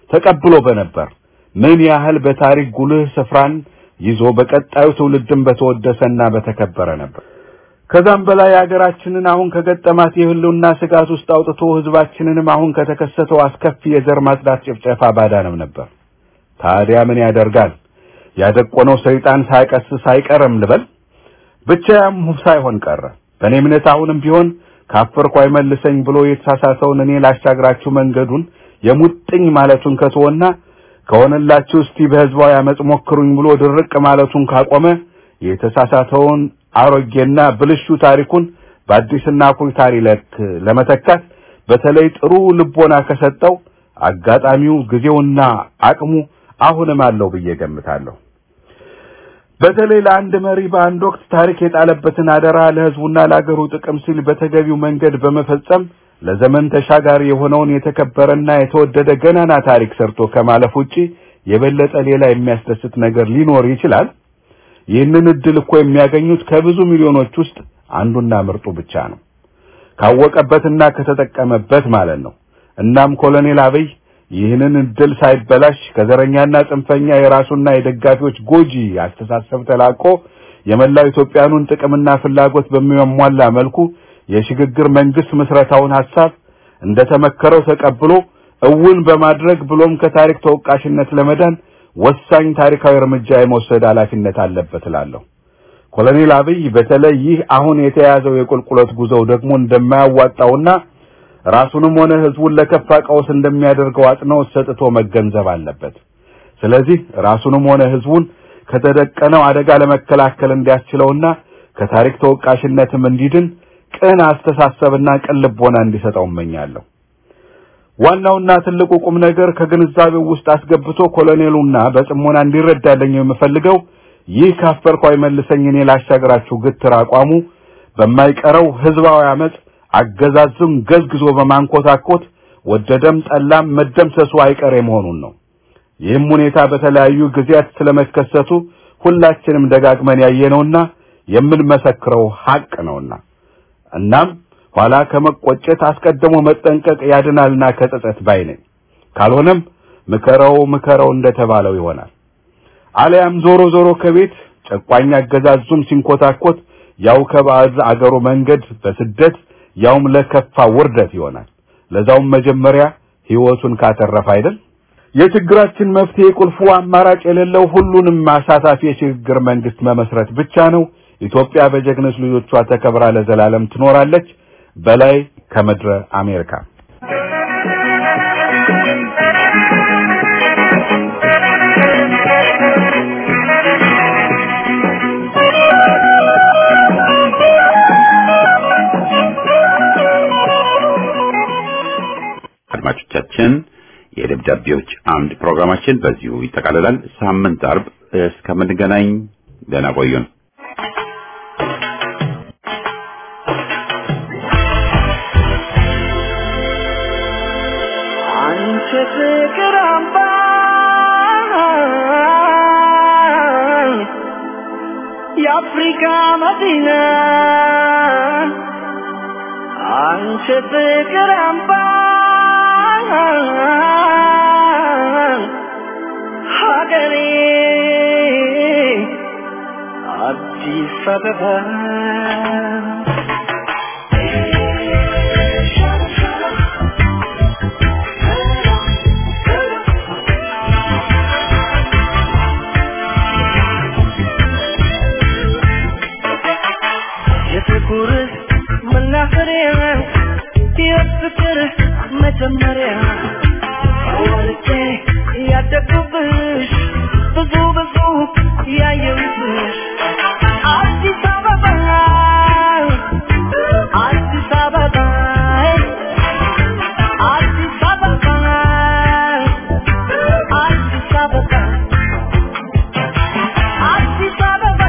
ተቀብሎ በነበር ምን ያህል በታሪክ ጉልህ ስፍራን ይዞ በቀጣዩ ትውልድም በተወደሰና በተከበረ ነበር። ከዛም በላይ ሀገራችንን አሁን ከገጠማት የህልውና ስጋት ውስጥ አውጥቶ ህዝባችንንም አሁን ከተከሰተው አስከፊ የዘር ማጽዳት ጭፍጨፋ ባዳንም ነበር። ታዲያ ምን ያደርጋል ያደቆነው ሰይጣን ሳይቀስስ አይቀርም ልበል። ብቻ ያም ሳይሆን ቀረ። በእኔ እምነት አሁንም ቢሆን ካፈርኩ አይመልሰኝ ብሎ የተሳሳተውን እኔ ላሻግራችሁ መንገዱን የሙጥኝ ማለቱን ከተወና ከሆነላችሁ እስቲ በህዝባዊ አመጽ ሞክሩኝ ብሎ ድርቅ ማለቱን ካቆመ የተሳሳተውን አሮጌና ብልሹ ታሪኩን በአዲስና አኩሪ ታሪክ ለመተካት በተለይ ጥሩ ልቦና ከሰጠው አጋጣሚው ጊዜውና አቅሙ አሁንም አለው ብዬ ገምታለሁ። በተለይ ለአንድ መሪ በአንድ ወቅት ታሪክ የጣለበትን አደራ ለህዝቡና ለአገሩ ጥቅም ሲል በተገቢው መንገድ በመፈጸም ለዘመን ተሻጋሪ የሆነውን የተከበረና የተወደደ ገናና ታሪክ ሰርቶ ከማለፍ ውጪ የበለጠ ሌላ የሚያስደስት ነገር ሊኖር ይችላል? ይህንን እድል እኮ የሚያገኙት ከብዙ ሚሊዮኖች ውስጥ አንዱና ምርጡ ብቻ ነው። ካወቀበትና ከተጠቀመበት ማለት ነው። እናም ኮሎኔል አብይ ይህንን እድል ሳይበላሽ ከዘረኛና ጽንፈኛ የራሱና የደጋፊዎች ጎጂ አስተሳሰብ ተላቆ የመላው ኢትዮጵያኑን ጥቅምና ፍላጎት በሚያሟላ መልኩ የሽግግር መንግስት ምስረታውን ሐሳብ እንደተመከረው ተቀብሎ እውን በማድረግ ብሎም ከታሪክ ተወቃሽነት ለመዳን ወሳኝ ታሪካዊ እርምጃ የመውሰድ ኃላፊነት አለበት እላለሁ። ኮሎኔል አብይ በተለይ ይህ አሁን የተያዘው የቁልቁለት ጉዞው ደግሞ እንደማያዋጣውና ራሱንም ሆነ ህዝቡን ለከፋ ቀውስ እንደሚያደርገው አጽንኦት ሰጥቶ መገንዘብ አለበት። ስለዚህ ራሱንም ሆነ ህዝቡን ከተደቀነው አደጋ ለመከላከል እንዲያስችለውና ከታሪክ ተወቃሽነትም እንዲድን ቅን አስተሳሰብና ቅን ልቦና እንዲሰጠው እመኛለሁ። ዋናውና ትልቁ ቁም ነገር ከግንዛቤው ውስጥ አስገብቶ ኮሎኔሉና በጽሞና እንዲረዳልኝ የምፈልገው ይህ ካፈርኩ አይመልሰኝ እኔ ላሻገራችሁ ግትር አቋሙ በማይቀረው ህዝባዊ አመጽ አገዛዝም ገዝግዞ በማንኮታኮት ወደደም ጠላም መደምሰሱ አይቀሬ መሆኑን ነው። ይህም ሁኔታ በተለያዩ ጊዜያት ስለመከሰቱ ሁላችንም ደጋግመን ያየነውና የምንመሰክረው ሐቅ ነውና እናም ኋላ ከመቆጨት አስቀድሞ መጠንቀቅ ያድናልና ከጸጸት ባይ ነኝ። ካልሆነም ምከረው ምከረው እንደተባለው ይሆናል። አሊያም ዞሮ ዞሮ ከቤት ጨቋኝ አገዛዙም ሲንኮታኮት ያው ከባዕድ አገሩ መንገድ በስደት ያውም ለከፋ ውርደት ይሆናል። ለዛውም መጀመሪያ ህይወቱን ካተረፈ አይደል? የችግራችን መፍትሄ ቁልፉ አማራጭ የሌለው ሁሉንም አሳታፊ የሽግግር መንግስት መመስረት ብቻ ነው። ኢትዮጵያ በጀግኖች ልጆቿ ተከብራ ለዘላለም ትኖራለች። በላይ ከምድረ አሜሪካ አድማጮቻችን የደብዳቤዎች አምድ ፕሮግራማችን በዚሁ ይጠቃልላል። ሳምንት አርብ እስከምንገናኝ ደህና ቆዩን። አንቺ ፍቅር አምባ የአፍሪካ መዲና አንቺ ፍቅር አምባ ሀገሬ አዲስ አበባ የፍቅር መናኸሪያ የፍቅር መጀመሪያ ወልጄ ያደግኩብሽ ብዙ ብዙ ያየሁብሽ አዲስ አበባ አዲስ አበባ አዲስ አበባ አዲስ አበባ አዲስ አበባ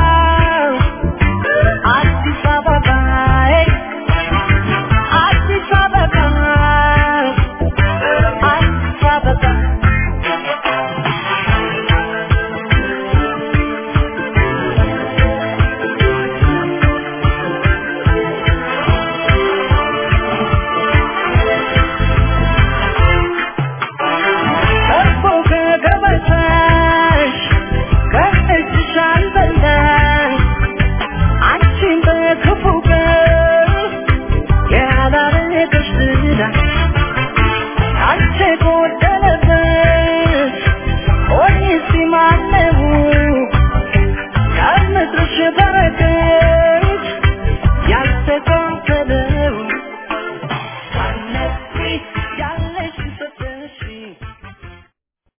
አዲስ አበባ አዲስ አበባ እስቲ ማነው ከምድርሽ በረከት